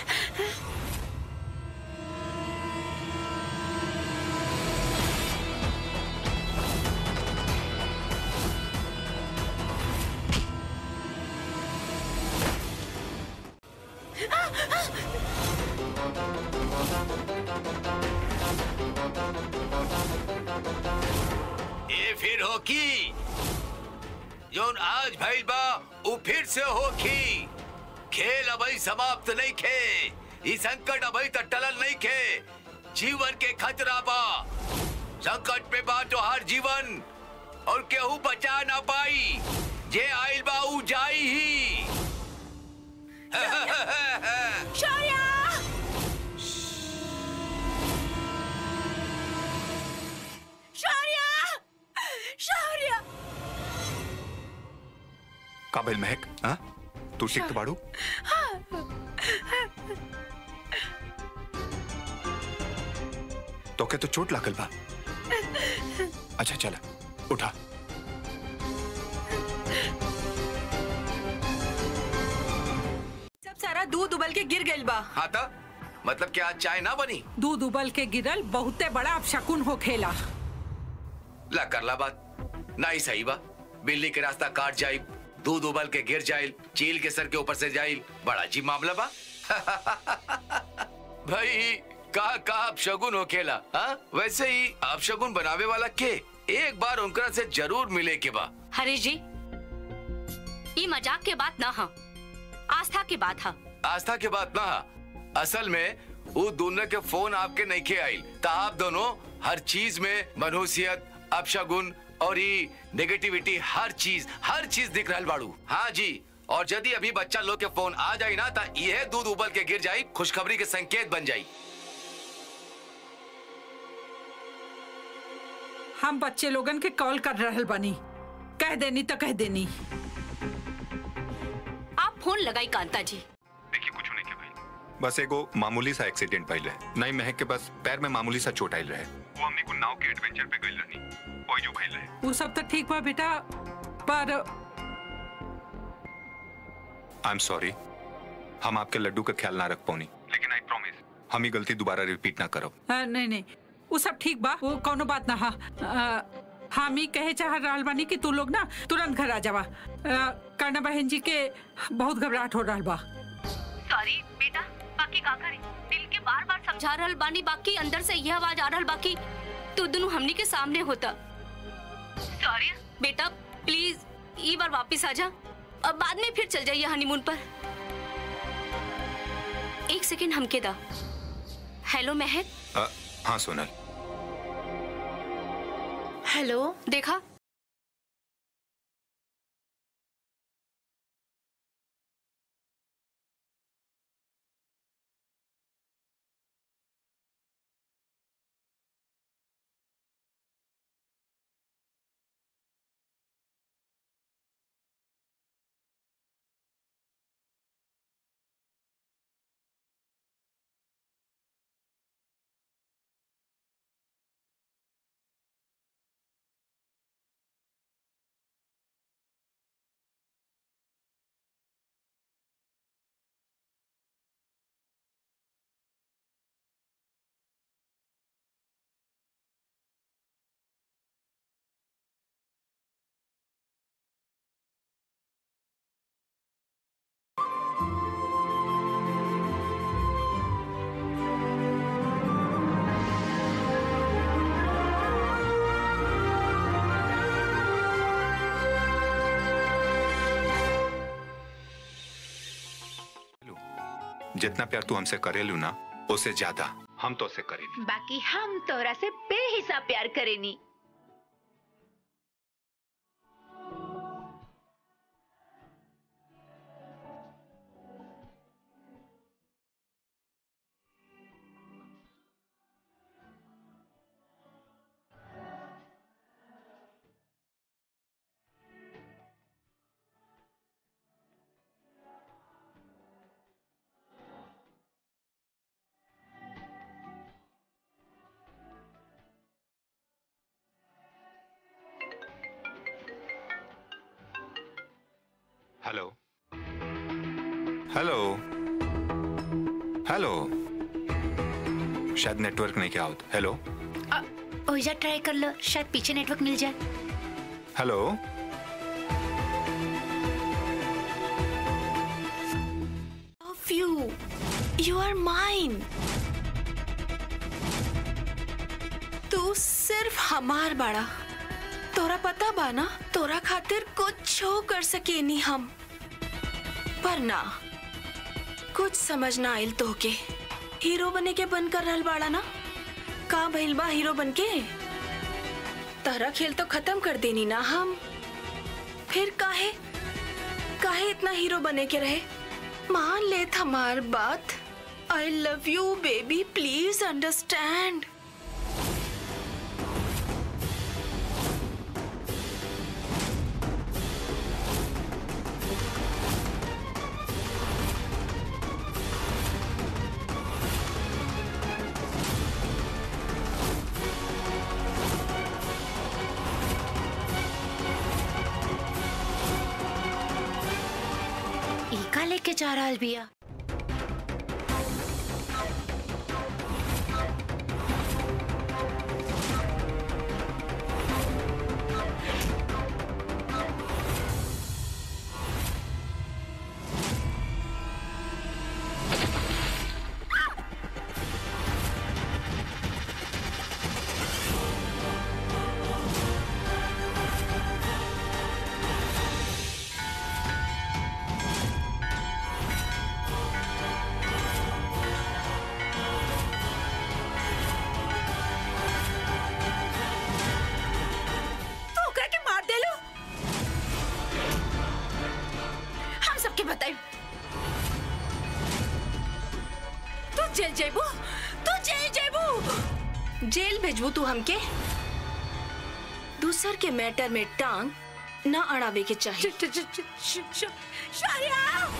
ए फिर होकी जोन आज भइल बा उ फिर से होकी खेल अभी समाप्त नहीं खे ई संकट अभी तक टलल नहीं खे जीवन के खतरा बा संकट पे बा तो हर जीवन और केहू बचा ना पाई जे आइल बा उ जाई ही शौर्य शौर्य शौर्य काबिल महक हाँ तू ठीक तो बाड़ू तो के तो चोट लागल बा अच्छा चला उठा सब सारा बेटा दूध उबल के गिर गइल बा हाँ तो मतलब क्या आज चाय ना बनी दूध उबल के गिरल बहुते बड़ा अपशकुन हो खेला ला कर ला बात ना ही सही बा बिल्ली के रास्ता काट जाई दूध उबल के गिर जाइल चील के सर के ऊपर से जाइल बड़ा अजीब मामला बा भाई कहा का आप शगुन हो खेला हाँ वैसे ही आप शगुन बनावे वाला के एक बार उनकरा से जरूर मिले के बा हरीश जी ये मजाक के बात ना हा आस्था की बात हा आस्था के बात ना असल में वो दोनों के फोन आपके नहीं के आइल ता आप दोनों हर चीज में मनहूसियत अपशगुन और ये नेगेटिविटी हर चीज हर चीज दिख रहा बाड़ू हाँ जी और यदि अभी बच्चा लोग के फोन आ जाई ना ता यह दूध उबल के गिर जाई खुशखबरी के संकेत बन जाई हम बच्चे लोगन के कॉल कर रहल बानी कह देनी तो कह देनी आप फोन लगाई कांता जी बस एगो मामूली सा एक्सीडेंट भइल रहे नहीं महक के बस पैर में मामूली सा चोट आइल रहे वो हमने को नाव के एडवेंचर पे गइल रहनी ओई जो भइल रहे वो सब तो ठीक बा बेटा पर आई एम सॉरी हम आपके लड्डू का ख्याल ना रख पौनी लेकिन आई प्रॉमिस हम ही गलती दोबारा रिपीट ना करब आ, नहीं नहीं वो सब ठीक बा वो कोनो बात ना हा आ, हम ही कहे चाह रहल बानी कि तू लोग ना तुरंत घर आ जावा आ, कर्णा बहन जी के बहुत घबराहट हो रहल बा सॉरी बेटा बाकी का करी दिल के बार बार समझा रहल बानी बाकी अंदर से यह आवाज आ रहल बाकी तू दोनों हमनी के सामने होता सॉरी बेटा प्लीज ई बार वापस आ जा अब बाद में फिर चल जाइए हनीमून पर एक सेकंड हमके दा हेलो महक अ, हाँ सोनल हेलो देखा जितना प्यार तू हमसे करेलू ना उससे ज्यादा हम तो उसे करेली बाकी हम तोहरा से बेहिसाब प्यार करेनी हेलो हेलो हेलो शायद नेटवर्क नहीं क्या होता हेलो ओइजा ट्राई कर लो शायद पीछे नेटवर्क मिल जाए hello love you. You are mine. तू सिर्फ हमार बड़ा तोरा पता बा ना तोरा खातिर कुछ हो कर सके नी हम पर ना कुछ समझ ना आइल तोहके हीरो बने के बन कर रहल बाड़ा ना का भइल बा हीरो बन के तारा खेल तो खत्म कर देनी ना हम फिर काहे काहे इतना हीरो बने के रहे मान ले हमार बात I love you baby please understand ईका लेके जा रहल बिया के बताई तू जेल जेबू तू जेल जेबू जेल भेजबू तू हमके दूसर के मैटर में टांग ना अड़ावे के चाहिए शारिया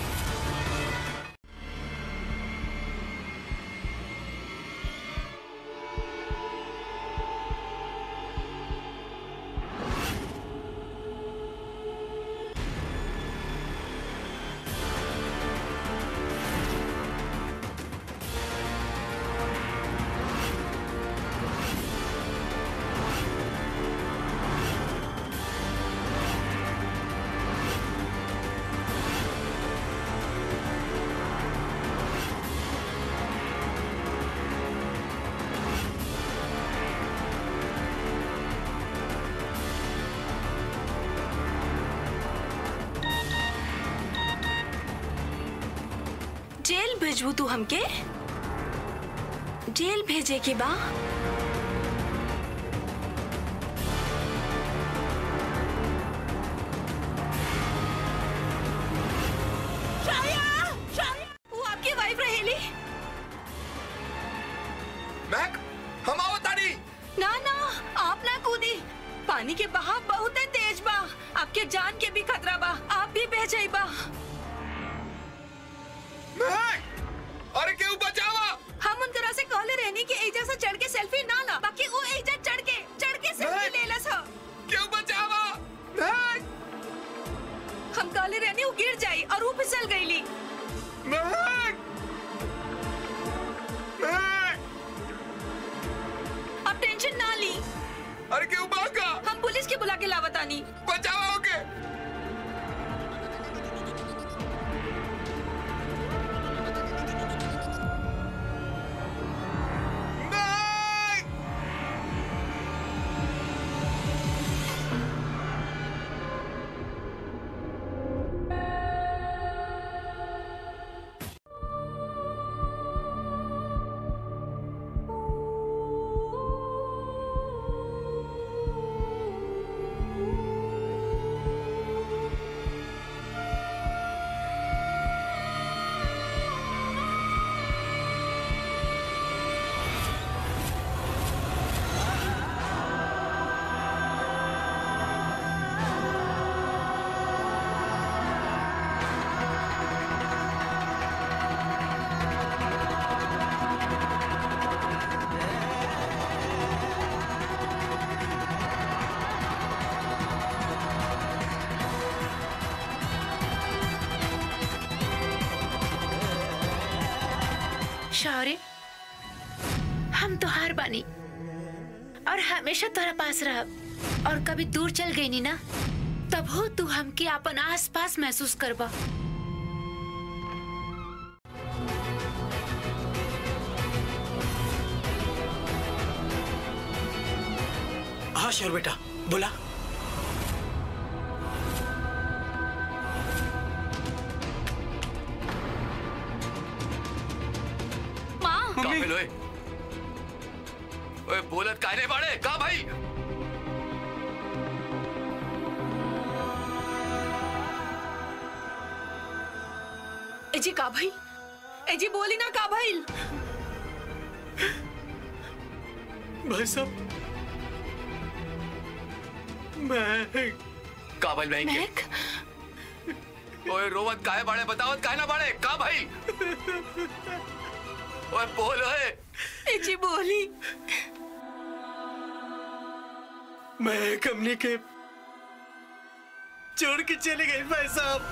जेल भेजबू तू हमके जेल भेजे के बा वो आपकी वाइफ रहेली महक हम आओ तारी ना ना आप ना कूदी पानी के बहाव बहुत है तेज बा आपके जान के भी खतरा बा आप भी बह जाई बा महक अरे क्यों बचावा हम उनकरा से कहले रहनी कि एजा से चढ़ के सेल्फी ना ला बाकी वो एजा चढ़ के चढ़ के सेल्फी ले लस हो क्यों बचावा महक हम कहले रहनी वो गिर जाई और वो फिसल गईली महक महक अब टेंशन ना ली अरे क्यों भागा हम पुलिस के बुला के लावतानी बचावा ओके शौर्य हम तो हार बानी और हमेशा तोरा पास रहब और कभी दूर चल गई नी ना तब हो तू हमके अपन आस पास महसूस करबा हाँ श्योर बेटा बोला माँ का भेल ओए ओए बोलत काहे बाड़े का भाई ए जी का भाई ए जी बोली ना का भाई भाई साहब मैं का भाई बहन महक के ओए रोवत काहे बाड़े बतावत काहे ना बाड़े का भाई ओए बोल ओए ए जी बोली मैं कंपनी के छोड़ के चले गए भाई साहब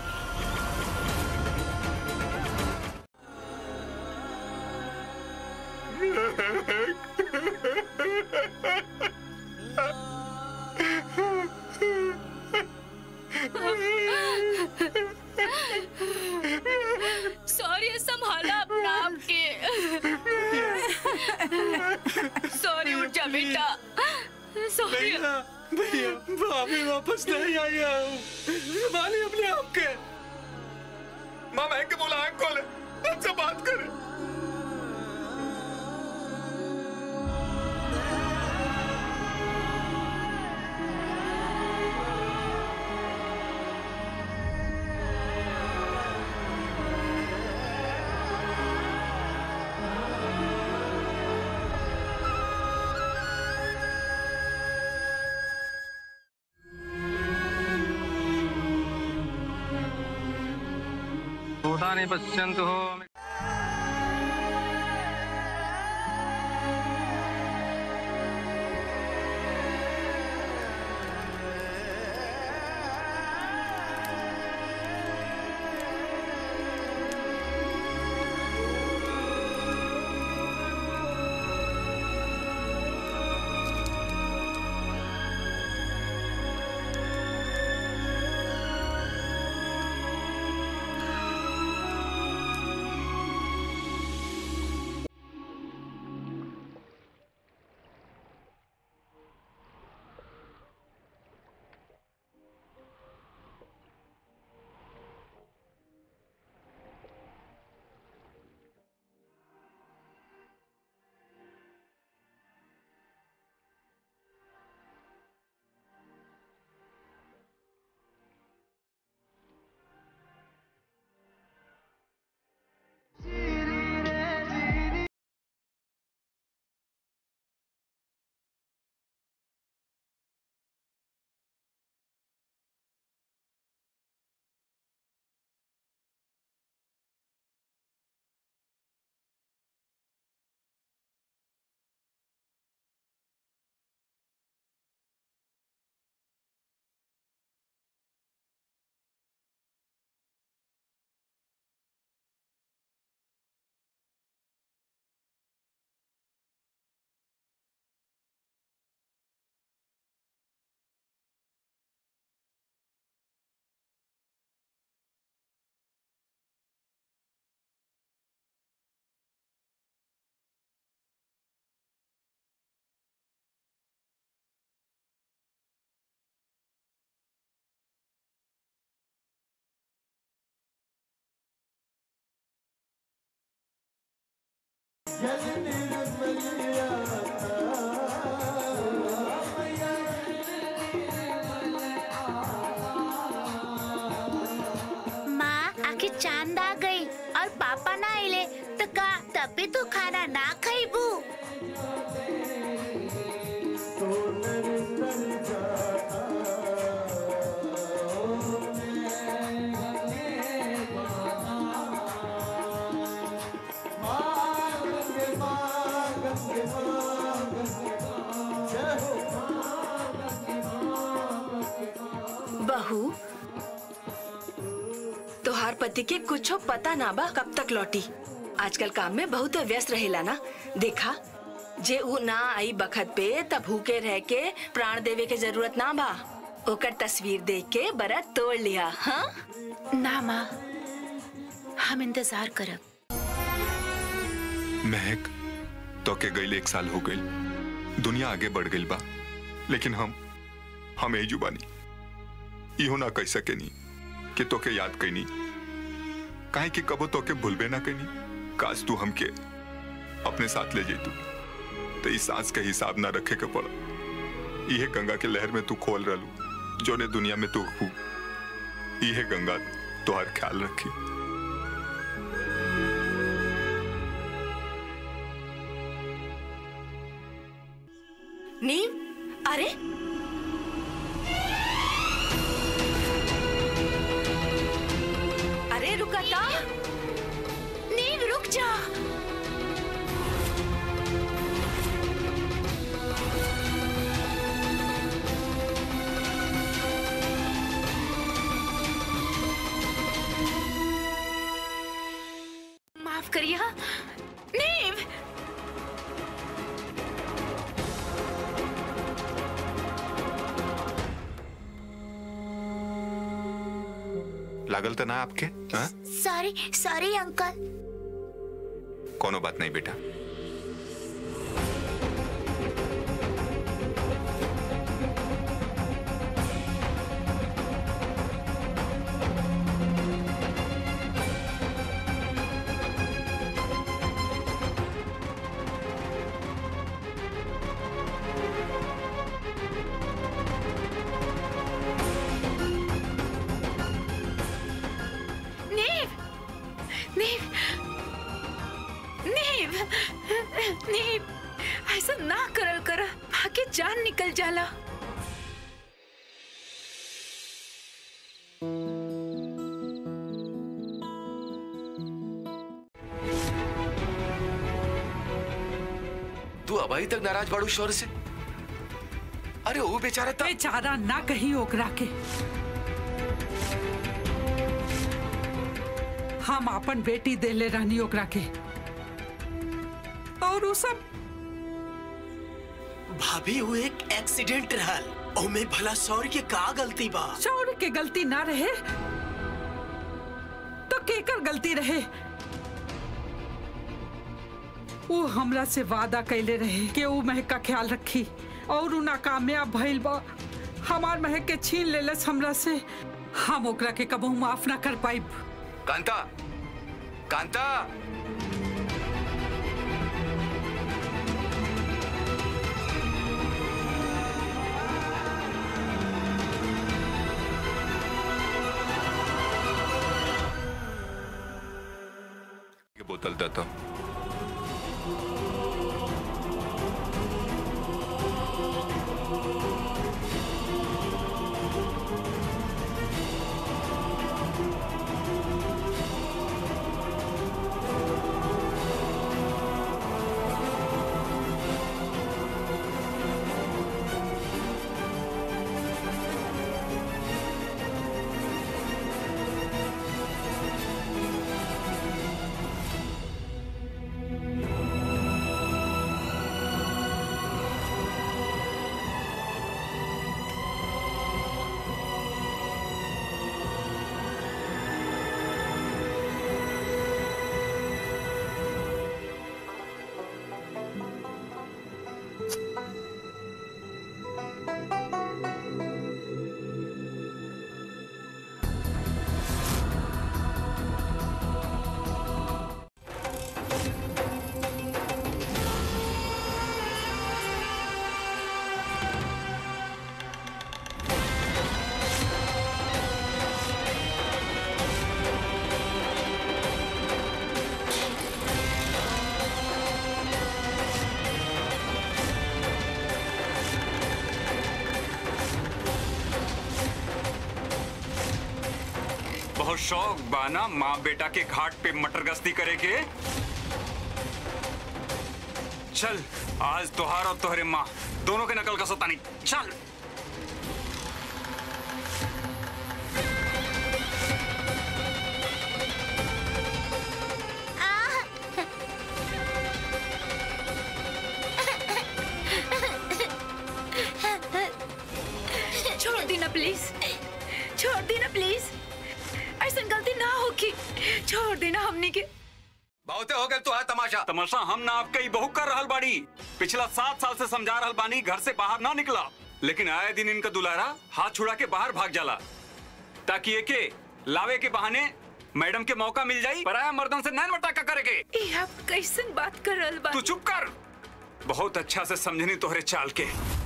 सॉरी संभाला अपना आप के सॉरी उठ जा बेटा सॉरी भैया भैया भाभी वापस नहीं आया हूँ संभालिए अपने आप के माँ महक के बोला आँख खोले हमसे बात करे भूतानि पश्यन्तु माँ आखिर चांद आ गई और पापा ना आइले तो का तभी तो खाना ना खाइबू बहू तोहार पति के कुछो पता ना बा कब तक लौटी आजकल काम में बहुत व्यस्त रहेला ना देखा जे ऊ ना आई बखत पे तब भूखे रह के प्राण देवे के जरूरत ना बा ओकर तस्वीर देख के बरत तोड़ लिया हाँ ना माँ हम इंतजार करब महक तो के गई एक साल हो गई दुनिया आगे बढ़ गई बा लेकिन हम हम यही जुबानी इहो ना कह सके नी कि तोके याद कैनी काहे कि कबो तोके भूलबे ना कैनी काश तू हमके अपने साथ ले जैतू तो इस सांस के हिसाब ना रखे के पड़ा इहे गंगा के लहर में तू खोल रहलू जोने दुनिया में तू हूँ इहे गंगा तोहर ख्याल रखी नीम अरे अरे रुका था नीम रुक जा माफ करिए हाँ नीम लागल तो ना आपके हाँ? सॉरी सॉरी अंकल कोनो बात नहीं बेटा नीव नीव नीव नीव ऐसा ना करल कर भागे जान निकल जाला अभी तक नाराज बाड़ू शौर्य से अरे वो बेचारा था बेचारा ना कहीं ओकरा के हम अपन बेटी देले रहनी ओकरा के और वो सब भाभी वो एक एक्सीडेंट रहल ओमे भला सौर के का गलती बा शौर्य के गलती ना रहे तो केकर गलती रहे वो हमरा से वादा कैले रहे कि वो महक का ख्याल रखी और उ नाकामयाब भइल बा हमार महक के छीन लेलस हमरा से हम ओकरा के कबहू माफ ना कर पाइब कांता कांता की बोतल देता बहुत शौक बाना माँ बेटा के घाट पे मटर गश्ती करे के चल आज तुहार और तुहरे माँ दोनों के नकल का सतानी चल छोड़ दी ना प्लीज छोड़ दी ना प्लीज ऐसा गलती ना होगी छोड़ देना हमने के बहुते हो गए तो है तमाशा तमाशा हम ना आपके ही बहु कर रहल बाड़ी पिछला सात साल से समझा रहल बानी घर से बाहर ना निकला लेकिन आए दिन इनका दुलारा हाथ छुड़ा के बाहर भाग जाला ताकि एके लावे के बहाने मैडम के मौका मिल जाई पराया मर्दन से नैन मटाका करे के ये आप कैसन बात कर रहल बा तू चुप कर बहुत अच्छा से समझनी तोहरे चाल के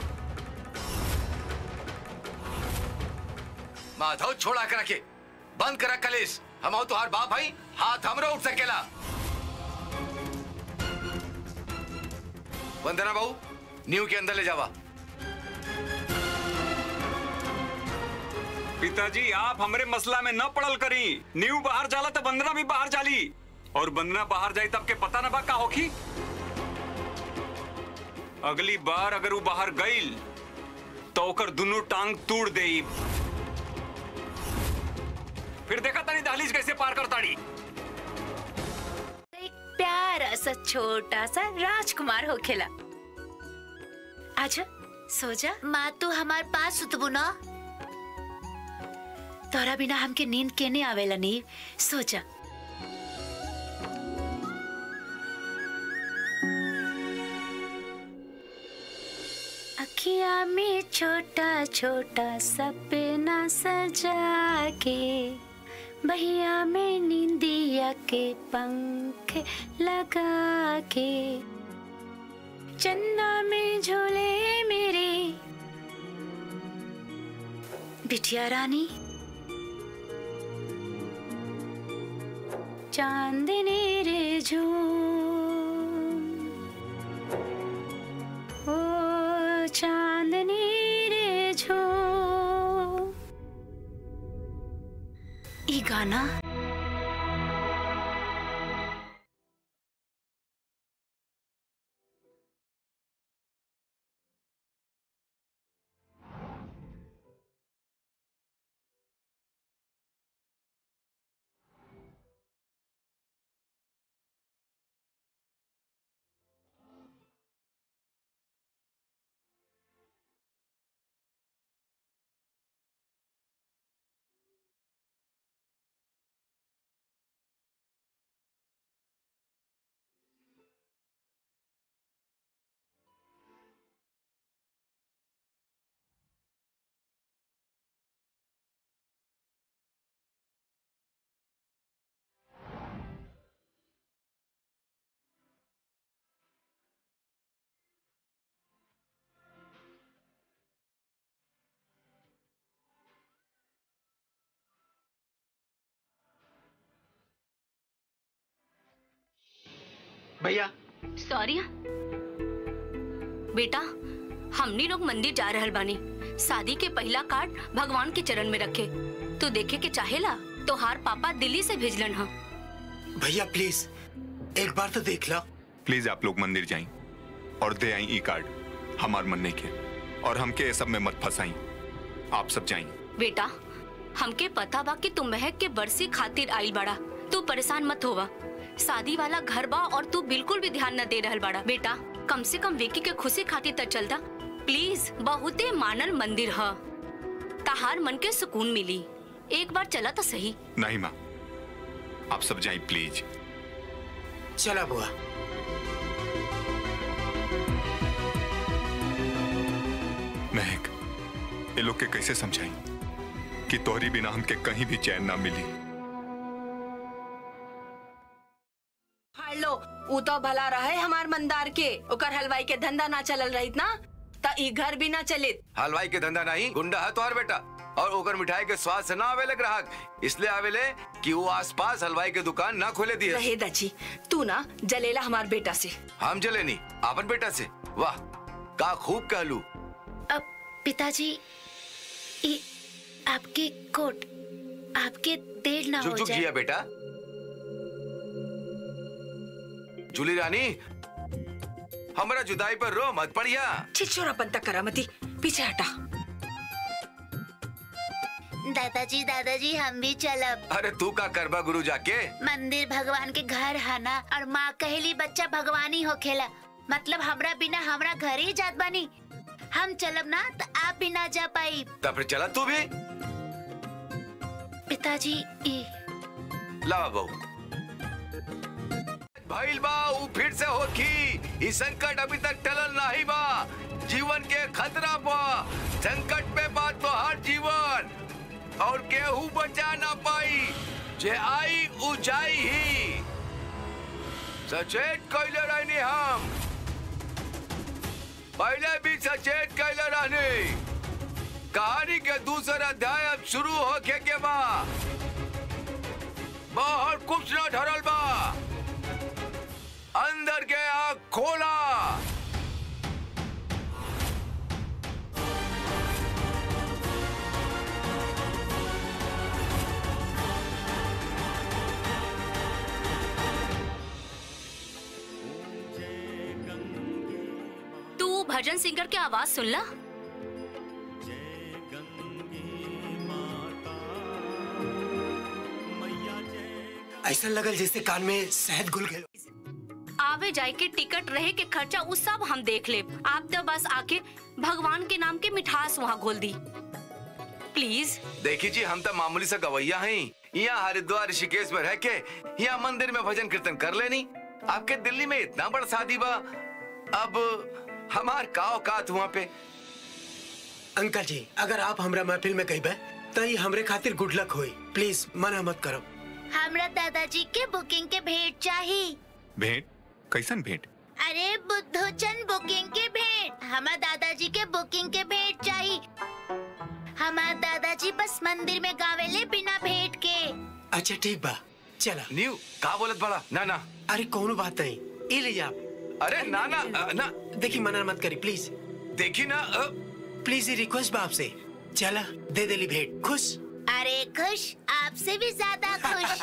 माधव छोड़ा कर रखे बंद करा कलेश हम हो तुहार बाप भाई हाथ हमरो उठ सकेला वंदना बहू न्यू के अंदर ले जावा पिताजी आप हमरे मसला में न पड़ल करी न्यू बाहर जाला तो बंदना भी बाहर जाली और बंदना बाहर जाई तब के पता ना बा का होखी अगली बार अगर वो बाहर गईल तो ओकर दुनू टांग तोड़ देई फिर देखा तनी दहलीज कैसे पार करताड़ी एक प्यारा सा छोटा सा राजकुमार हो खेला आजा सो जा माँ तू हमार पास सुतबू ना तोरा बिना हमके नींद केने आवेला नी सो जा अखिया में छोटा छोटा सपना सजा के बहिया में नींदिया के पंख लगा के चन्ना में झोले मेरे बिटिया रानी चांदनी रे झूम ओ चांदनी रे झूम ई गाना भैया सॉरी बेटा हमनी लोग मंदिर जा रहल बानी शादी के पहला कार्ड भगवान के चरण में रखे तू देखे के चाहेला तोहार पापा दिल्ली से भेजलन हा भैया प्लीज एक बार तो देख लो प्लीज आप लोग मंदिर जाएं और दे आई ई कार्ड हमार मन्ने के और हमके ये सब में मत फंसाई आप सब जाएं बेटा हमके पता बा कि तू महक के बरसी खातिर आइल बड़ा तू परेशान मत होवा शादी वाला घर बा और तू बिल्कुल भी ध्यान न दे रहल बड़ा बेटा कम से कम विकी के खुशी खातिर त चलता प्लीज बहुते मानल मंदिर ह तहार मन के सुकून मिली एक बार चला तो सही नहीं माँ आप सब जाएं प्लीज चला बुआ महक ये लोग के कैसे समझाई कि तोहरी बिना हमके कहीं भी चैन ना मिली लो ऊ तो भला रहे हमार मंदार के ओकर हलवाई के धंधा ना चलल रही ना त ई घर भी ना चलित हलवाई के धंधा नहीं गुंडा है तोहर बेटा और ओकर मिठाई के स्वाद से ना आवेले ग्राहक इसलिए आवेले कि वो आसपास हलवाई के दुकान ना खोले दिए रहे दची तू ना जलेला हमार बेटा से हम चले नहीं आपन बेटा से वाह का खूब कहलू अब पिताजी ये आपकी कोट आपके देर ना झुक हो झुक जाए जिया बेटा जूली रानी हमारा जुदाई पर रो मत पड़िया छिछोरापन तक करामती पीछे हटा दादाजी दादाजी हम भी चलब अरे तू का करबा गुरु जाके मंदिर भगवान के घर है ना और माँ कहली बच्चा भगवानी हो खेला मतलब हमरा बिना हमरा घर ही जात बानी हम चलब ना तो आप भी ना जा पाई तब फिर चला तू भी पिताजी ई ला बहू भइल बा ऊ फिर से होखी ई संकट अभी तक टलल नहीं बा जीवन के खतरा बा संकट में बा तो हर जीवन और केहू बचा ना पाई जे आई ऊ जाई ही सचेत कैले रहनी हम पहले भी सचेत कैले रहनी कहानी के दूसरा अध्याय अब शुरू होके के बा बाहर कुछ न धरल बा अंदर के आग खोला तू भजन सिंगर के आवाज सुन ला ऐसा लगल जैसे कान में शहद घुल गए आवे जाए के टिकट रहे के खर्चा उ सब हम देख ले आप तो बस आके भगवान के नाम के मिठास वहाँ घोल दी प्लीज देखी जी हम तो मामूली सा गवैया हैं यहाँ हरिद्वार ऋषिकेश में रह के यहाँ मंदिर में भजन कीर्तन कर लेनी आपके दिल्ली में इतना बड़ा शादी बा अब हमार का औकात वहाँ पे अंकल जी अगर आप हमरा महफिल में कही तो ये हमरे खातिर गुड लक होई प्लीज मना मत करो हमरा दादाजी के बुकिंग के भेंट चाहिए भेंट कैसन भेंट अरे बुद्धोचन बुकिंग के भेंट हमार दादाजी के बुकिंग के भेंट चाहिए हमार दादाजी बस मंदिर में गावेले बिना भेंट के अच्छा ठीक बा चला न्यू का बोलत बड़ा ना ना अरे कोनो बात नहीं ये ले जा आप अरे ना ना अ, ना देखी मना मत करी प्लीज देखी ना अ, प्लीज ये रिक्वेस्ट बा आपसे चला दे देली भेंट खुश अरे खुश आपसे भी ज्यादा खुश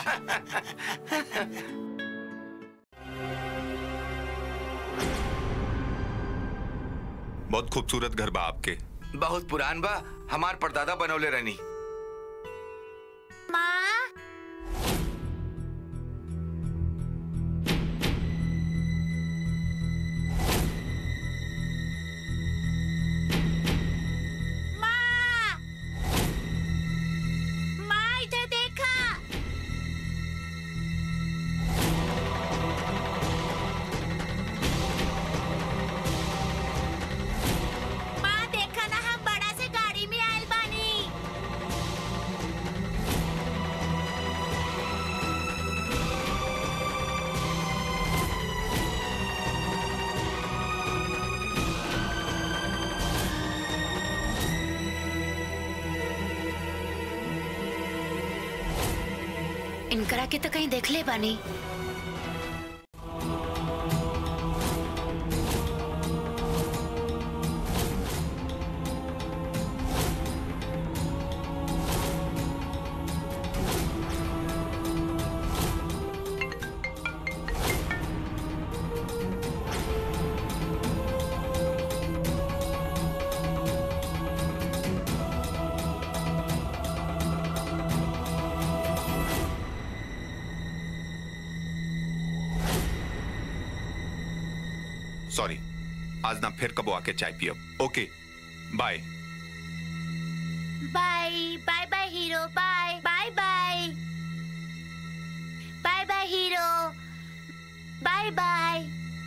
बहुत खूबसूरत घर बा आपके बहुत पुरान बा हमार परदादा बनौले रहनी माँ माँ माँ इधर देखा माँ देखा ना हम बड़ा से गाड़ी में आयल बानी इनकरा के तो कहीं देख ले बानी सॉरी आज ना फिर कबो आके चाय पियो okay bye bye bye bye hero bye bye bye bye bye hero bye bye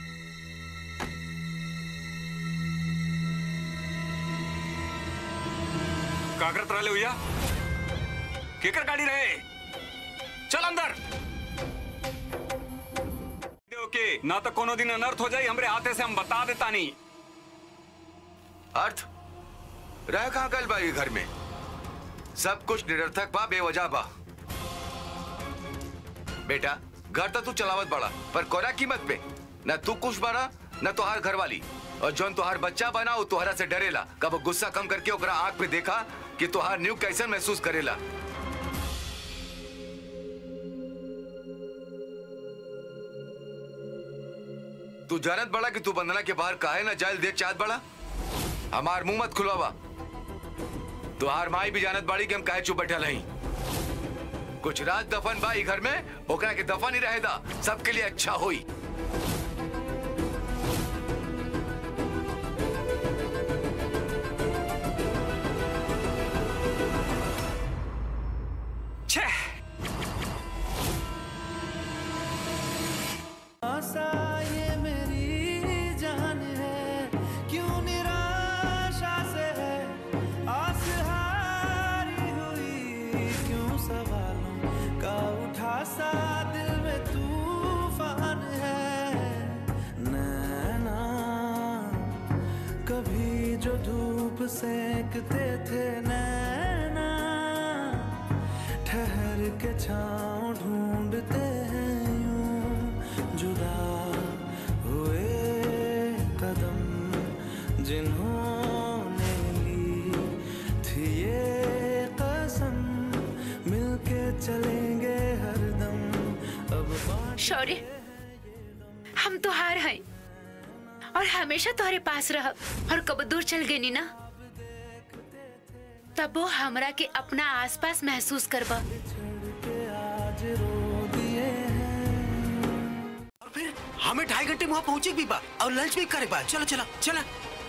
का करत रहले भैया केकर गाड़ी रहे चल अंदर ओके ना तो कोनो दिन अनर्थ हो जाई हमरे हाथे से हम बता देता नहीं अर्थ रह कहाँ गल बा ये घर में सब कुछ निरर्थक बा बेवजह बा बेटा घर तो तू चलावत बड़ा पर कोरा कीमत पे न तू कुछ बना न तोहार घर वाली और जौन तोहार बच्चा बना वो तोहरा से डरेला कब गुस्सा कम करके ओकरा आंख पे देखा कि तोहार न्यू कैसन महसूस करेला तू जानत बड़ा कि तू बंधना के बाहर काहे ना जायल देख चाहत बड़ा हमार मुंह मत खुलवावा तुहार माई भी जानत बाड़ी कि हम काहे चुप बैठल हई कुछ रात दफन बा ई घर में ओकरा के दफन ही रहेदा सबके लिए अच्छा होई छे आशा ये मेरी जान है क्यों निराशा से है आस हारी हुई क्यों सवालों का उठा सा दिल में तूफान है नैना कभी जो धूप सेकते थे नैना ठहर के छाँव ढूंढते हैं यूं जुदा हुए कदम जिन्होंने ली थी ये कसम मिलके चलेंगे हरदम अब बात शौर्य हम तो हार हैं और हमेशा तुम्हारे पास रह और कब दूर चल गई नी ना तब वो हमरा के अपना आसपास महसूस करबा आज रो दिए हैं और फिर हमें ढाई घंटे में वहाँ पहुंचे भी बा और लंच भी करे बा चलो चलो चलो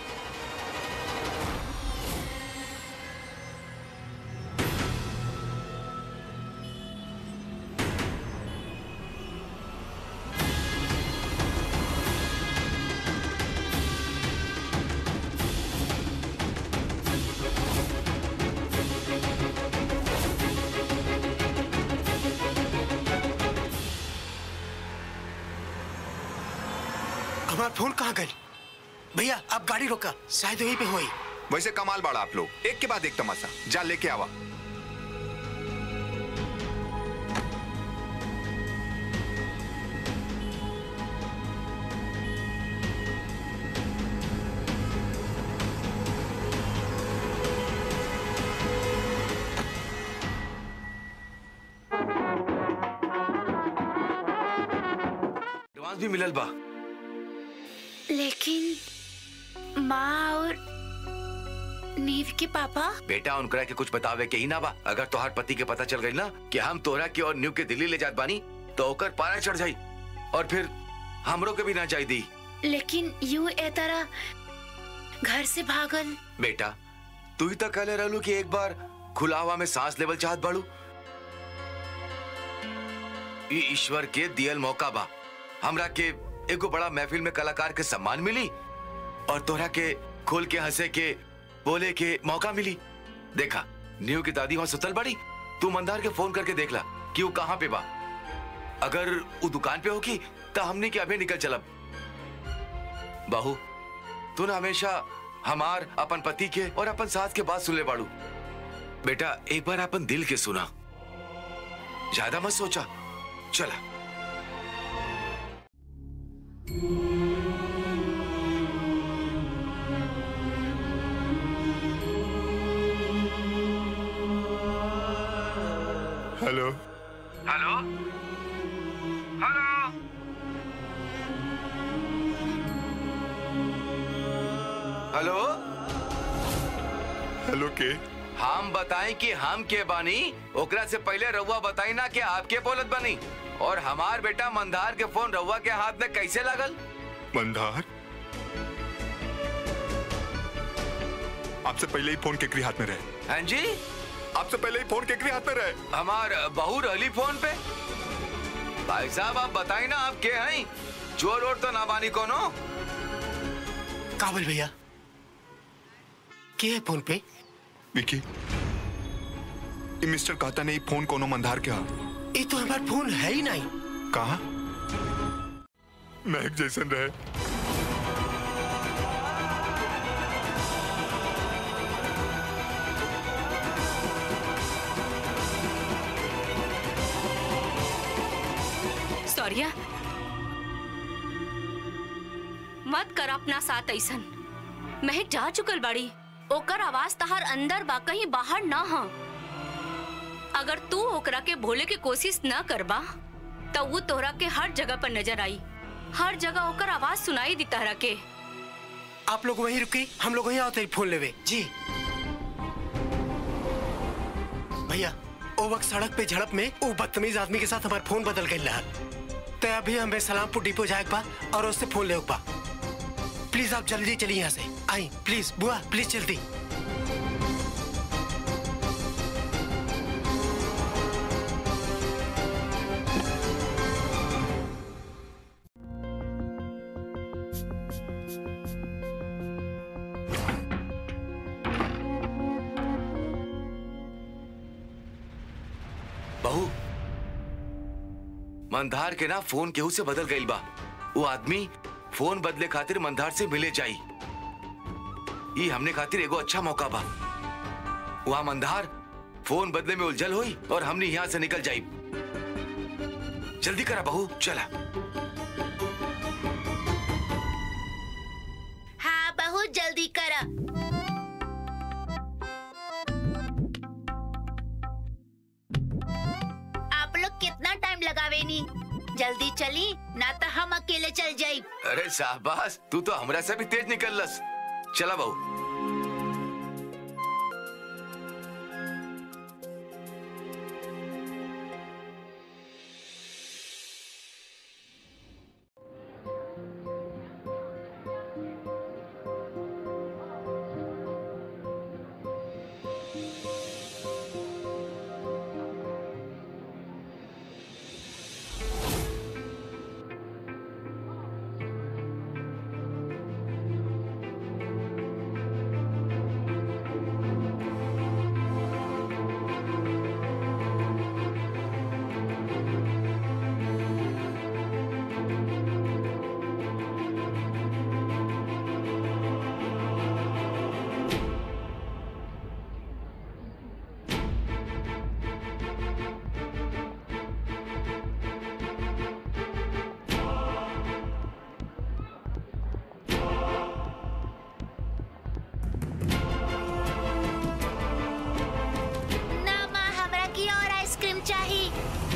हमारा फोन कहाँ गई भैया आप गाड़ी रोका शायद वहीं पे हुई वैसे कमाल बाड़ा आप लोग एक के बाद एक तमाशा जा लेके आवा एडवांस भी मिलल बा लेकिन माँ और नीव के पापा बेटा उनकरा के कुछ बतावे के ही ना बा अगर तोहार पति के पता चल गई ना कि हम तोहरा के और न्यू के दिल्ली ले जात बानी तो ओकर पारा चढ़ जाई और फिर हमरो के भी ना जाई दी लेकिन यूं ए तरह घर से भागल बेटा तू ही तो कहले रहलू कि एक बार खुला हवा में सांस लेवल चाहत बाड़ू ई ईश्वर के दियल मौका बा हमरा के एगो बड़ा महफिल में कलाकार के सम्मान मिली और तोहरा के खोल के हंसे के बोले के मौका मिली देखा न्यू की दादी वहां सुतल बड़ी तू मंदार के फोन करके देख ला कि वो कहाँ पे बा अगर वो दुकान पे होगी तो हमने के अभी निकल चलब बाहू तू ना हमेशा हमार अपन पति के और अपन सास के बात सुन ले बाड़ू बेटा एक बार अपन दिल के सुना ज्यादा मत सोचा चला hello hello hello hello hello के हम बताएं कि हम के बानी ओकरा से पहले रउआ बताई ना कि आपके बोलत बनी और हमार बेटा मंदार के फोन रउआ के हाथ में कैसे लगल मंदार आपसे पहले ही फोन केकरी हाथ में रहे हाँ जी आपसे पहले ही फोन केकरी हाथ में रहे हमार बहू रहली फोन पे भाई साहब आप बताई ना आप के हैं चोर और तो ना बानी कोनो काबल भैया के है फोन पे विकी ये मिस्टर कहता नहीं फोन कोनो मंदार के हा ये तो हमारा फोन है ही नहीं कहा महक जैसन रहे सॉरिया मत कर अपना साथ ऐसन महक जा चुकल बाड़ी ओकर आवाज तहार अंदर बा कहीं बाहर ना हो अगर तू ओकरा के भोले के कोशिश न करबा तो वो तोहरा के हर जगह पर नजर आई हर जगह ओकर आवाज सुनाई दी तहरा के आप लोग वहीं रुके हम लोग वहीं आते फोन लेवे जी भैया ओ वक्त सड़क पे झड़प में वो बदतमीज आदमी के साथ हमारा फोन बदल गई रहा तो अभी हमें सलामपुर डिपो जाए बा और उससे फोन ले बा प्लीज आप जल्दी चलिए यहाँ से आई प्लीज बुआ प्लीज जल्दी बहू मंदार के ना फोन केहू से बदल गई बा वो आदमी फोन बदले खातिर मंदार से मिले जाई ये हमने खातिर एगो अच्छा मौका बा वहाँ मंदार फोन बदले में उलझल हुई और हमने यहाँ से निकल जाई जल्दी करा बहू चला हाँ बहुत जल्दी करा आप लोग कितना टाइम लगावे नी जल्दी चली ना तो हम अकेले चल जाई अरे शाहबाज तू तो हमरा से भी तेज निकलस चला बहू ना माँ हमरा की और आइसक्रीम चाहिए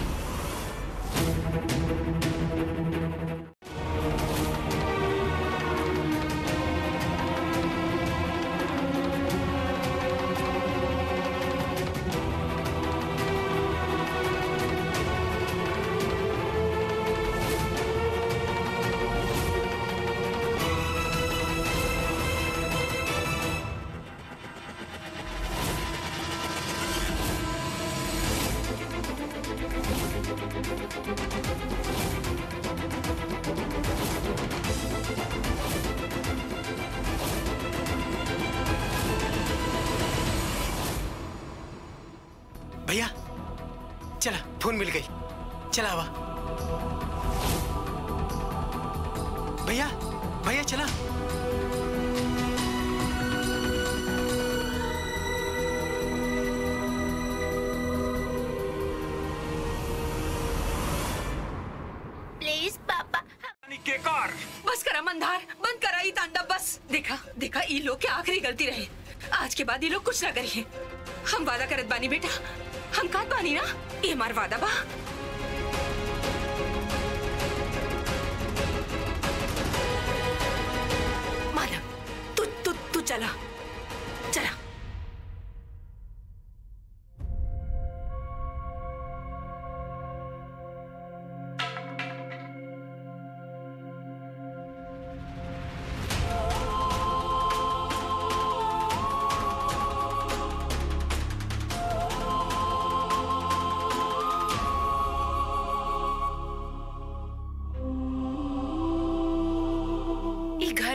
भैया चला फोन मिल गई चला आवा भैया भैया चला प्लीज पापा के कार बस करा मंदार बंद करा ई तांडव बस देखा देखा ई लोग के आखिरी गलती रहे आज के बाद ये लोग कुछ ना करिए हम वादा करत बानी बेटा हम कात बानी ना ये हमार वादा बा माधव तू तू तू चला चला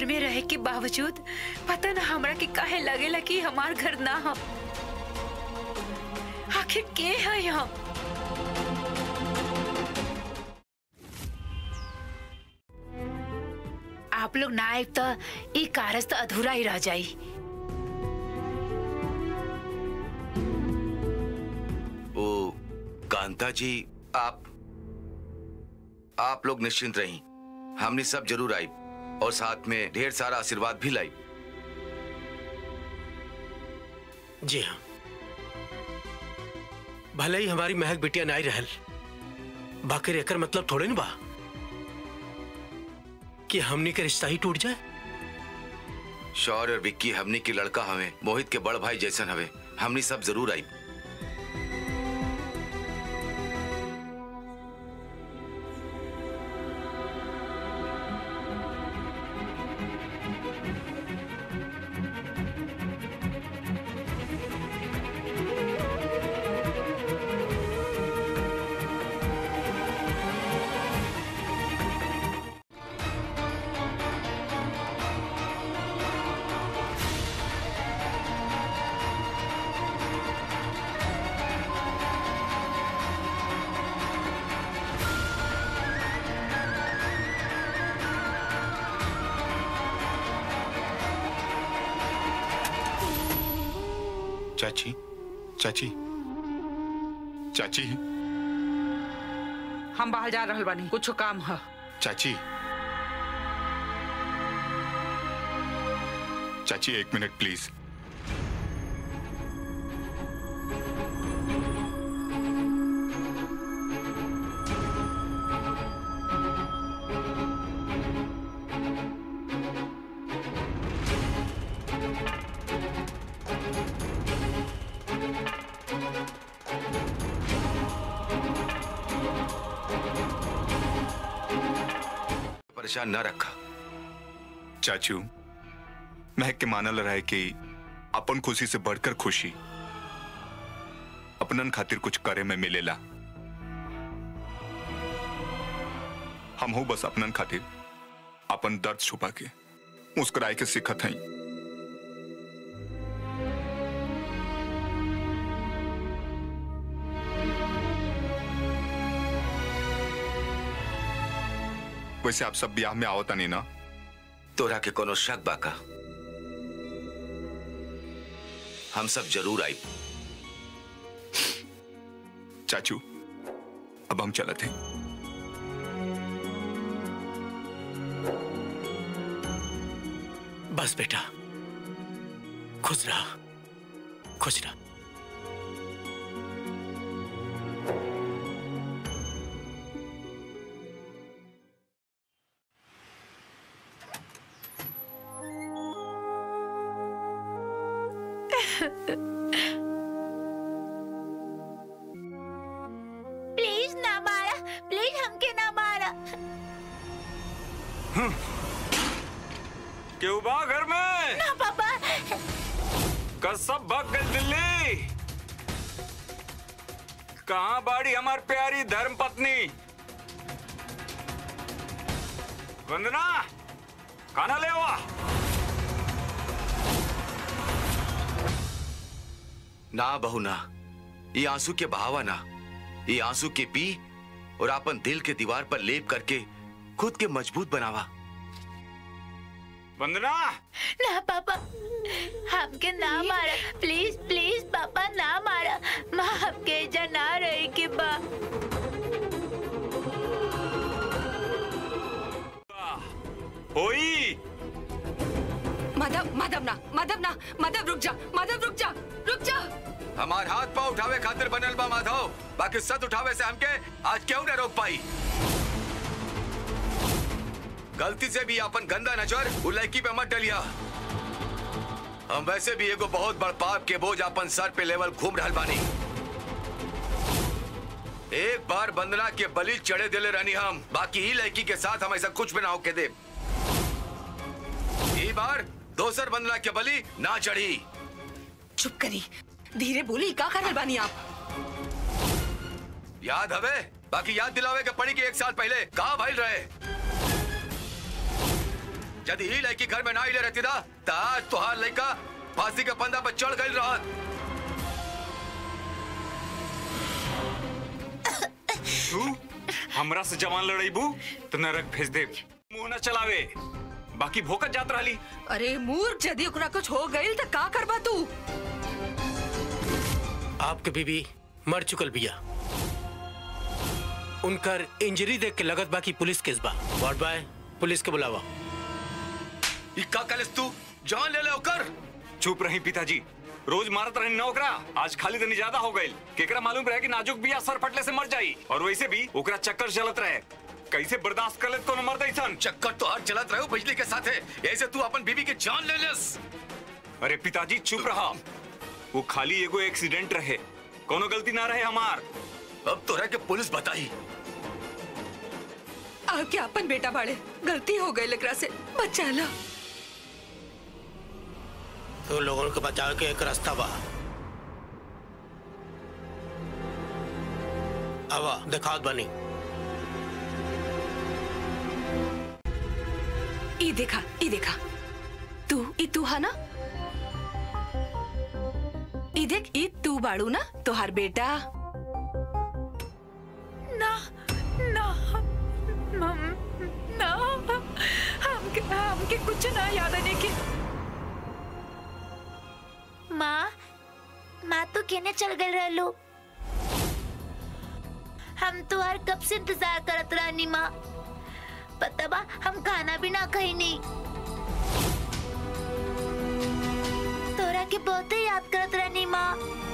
में रहे के बावजूद पता ना हमरा के काहे लगेला कि हमार घर ना हो आखिर के है यहाँ आप लोग ना आए तो ये कारज तो अधूरा ही रह जाई ओ कांता जी आप आप लोग निश्चिंत रही हमने सब जरूर आई और साथ में ढेर सारा आशीर्वाद भी लाई जी हाँ भले ही हमारी महक बिटिया नाई रहल बाकी एकर मतलब थोड़े न बा कि हमनी के रिश्ता ही टूट जाए शौर्य और विक्की हमनी के लड़का हवे मोहित के बड़ भाई जैसन हवे हमनी सब जरूर आई चाची चाची चाची हम बाहर जा रहल बानी कुछ काम है चाची चाची एक मिनट प्लीज परेशान न रखा चाचू महक के मानल रहे कि अपन खुशी से बढ़कर खुशी अपनन खातिर कुछ करे में मिलेला हम हो बस अपनन खातिर अपन दर्द छुपा के मुस्कुराए के सीखत हई वैसे आप सब ब्याह में आवता नहीं ना तोरा के कोनो शक बाका हम सब जरूर आई चाचू अब हम चलते हैं बस बेटा खुश रहा खुश रहा प्लीज ना मारा प्लीज हमके ना मारा क्यों बा घर में ना पापा कसम भाग गई दिल्ली कहाँ बाड़ी हमार प्यारी धर्म पत्नी वंदना खाना ले आवा ना बहू ना ये आंसू के बहावा ना ये आंसू के पी और अपन दिल के दीवार पर लेप करके खुद के मजबूत बनावा वंदना ना पापा हमके ना मारा प्लीज प्लीज पापा ना मारा माँ हमके एजा ना रहे के बा होई माधव माधव ना माधव ना माधव रुक जा माधव रुक जा रुक जा हमार हाथ पाव उठावे खातिर बनल बा माधव बाकी सत उठावे से हमके आज क्यों न रोक पाई गलती से भी अपन गंदा नजर उ लड़की पे मत डलिया हम वैसे भी एगो बहुत बड़ पाप के बोझ अपन सर पे लेवल घूम रहल बानी एक बार बंदना के बलि चढ़े दिले रहनी हम बाकी ही लड़की के साथ हम ऐसा कुछ भी ना होके दे ई बार दोसर बंदना के बलि ना चढ़ी चुप करी धीरे बोली का करल बानी आप याद हवे बाकी याद दिलावे के पड़ी कि एक साल पहले कहा भाई रहे यदि ही लड़की घर में ना ले रहती ना तो आज तुहार लड़का फांसी के पंदा पर चढ़ गई रहत तू हमरा से जवान लड़ाईबू तो नरक भेज दे मुंह न चलावे बाकी भोकत जात रहली अरे मूर्ख यदि ओकरा कुछ हो गई तो का करबा तू आपके बीबी मर चुकल बिया उनकर इंजरी देख के लगत बा कि पुलिस केस बा वार्ड बॉय पुलिस के बुलावा ई का कलिस तू जान ले ले ओकर चुप रही पिताजी रोज मारत रही नौकरा आज खाली तनी ज्यादा हो गई केकरा मालूम रहे कि नाजुक बिया सर फटले से मर जाई और वैसे भी ओकरा चक्कर चलत रहे कैसे बर्दाश्त कर ले कोनो मर्द ऐसन चक्कर तो हर चलत रहो बिजली के साथे ऐसे तू अपन बीबी के जान ले लेस अरे पिताजी चुप रहा वो खाली एगो एक्सीडेंट रहे कोनो गलती ना रहे हमार अब तोरा के पुलिस बताई आके अपन बेटा बाड़े गलती हो गई एकरा से बचा ला तो लोगों को बचाव के एक रास्ता बा आवा दिखावत बनी ई देखा ई देखा तू ई तू है ना ई देख ई तू बाड़ू ना तोहार बेटा ना ना मम ना हमके हमके कुछ ना याद आने की माँ माँ तो केने चल गए रहलू हम तो हर कब से इंतजार करत रहनी माँ पता बा हम खाना भी ना खाई नहीं तोरा के बहुत याद करत रहनी माँ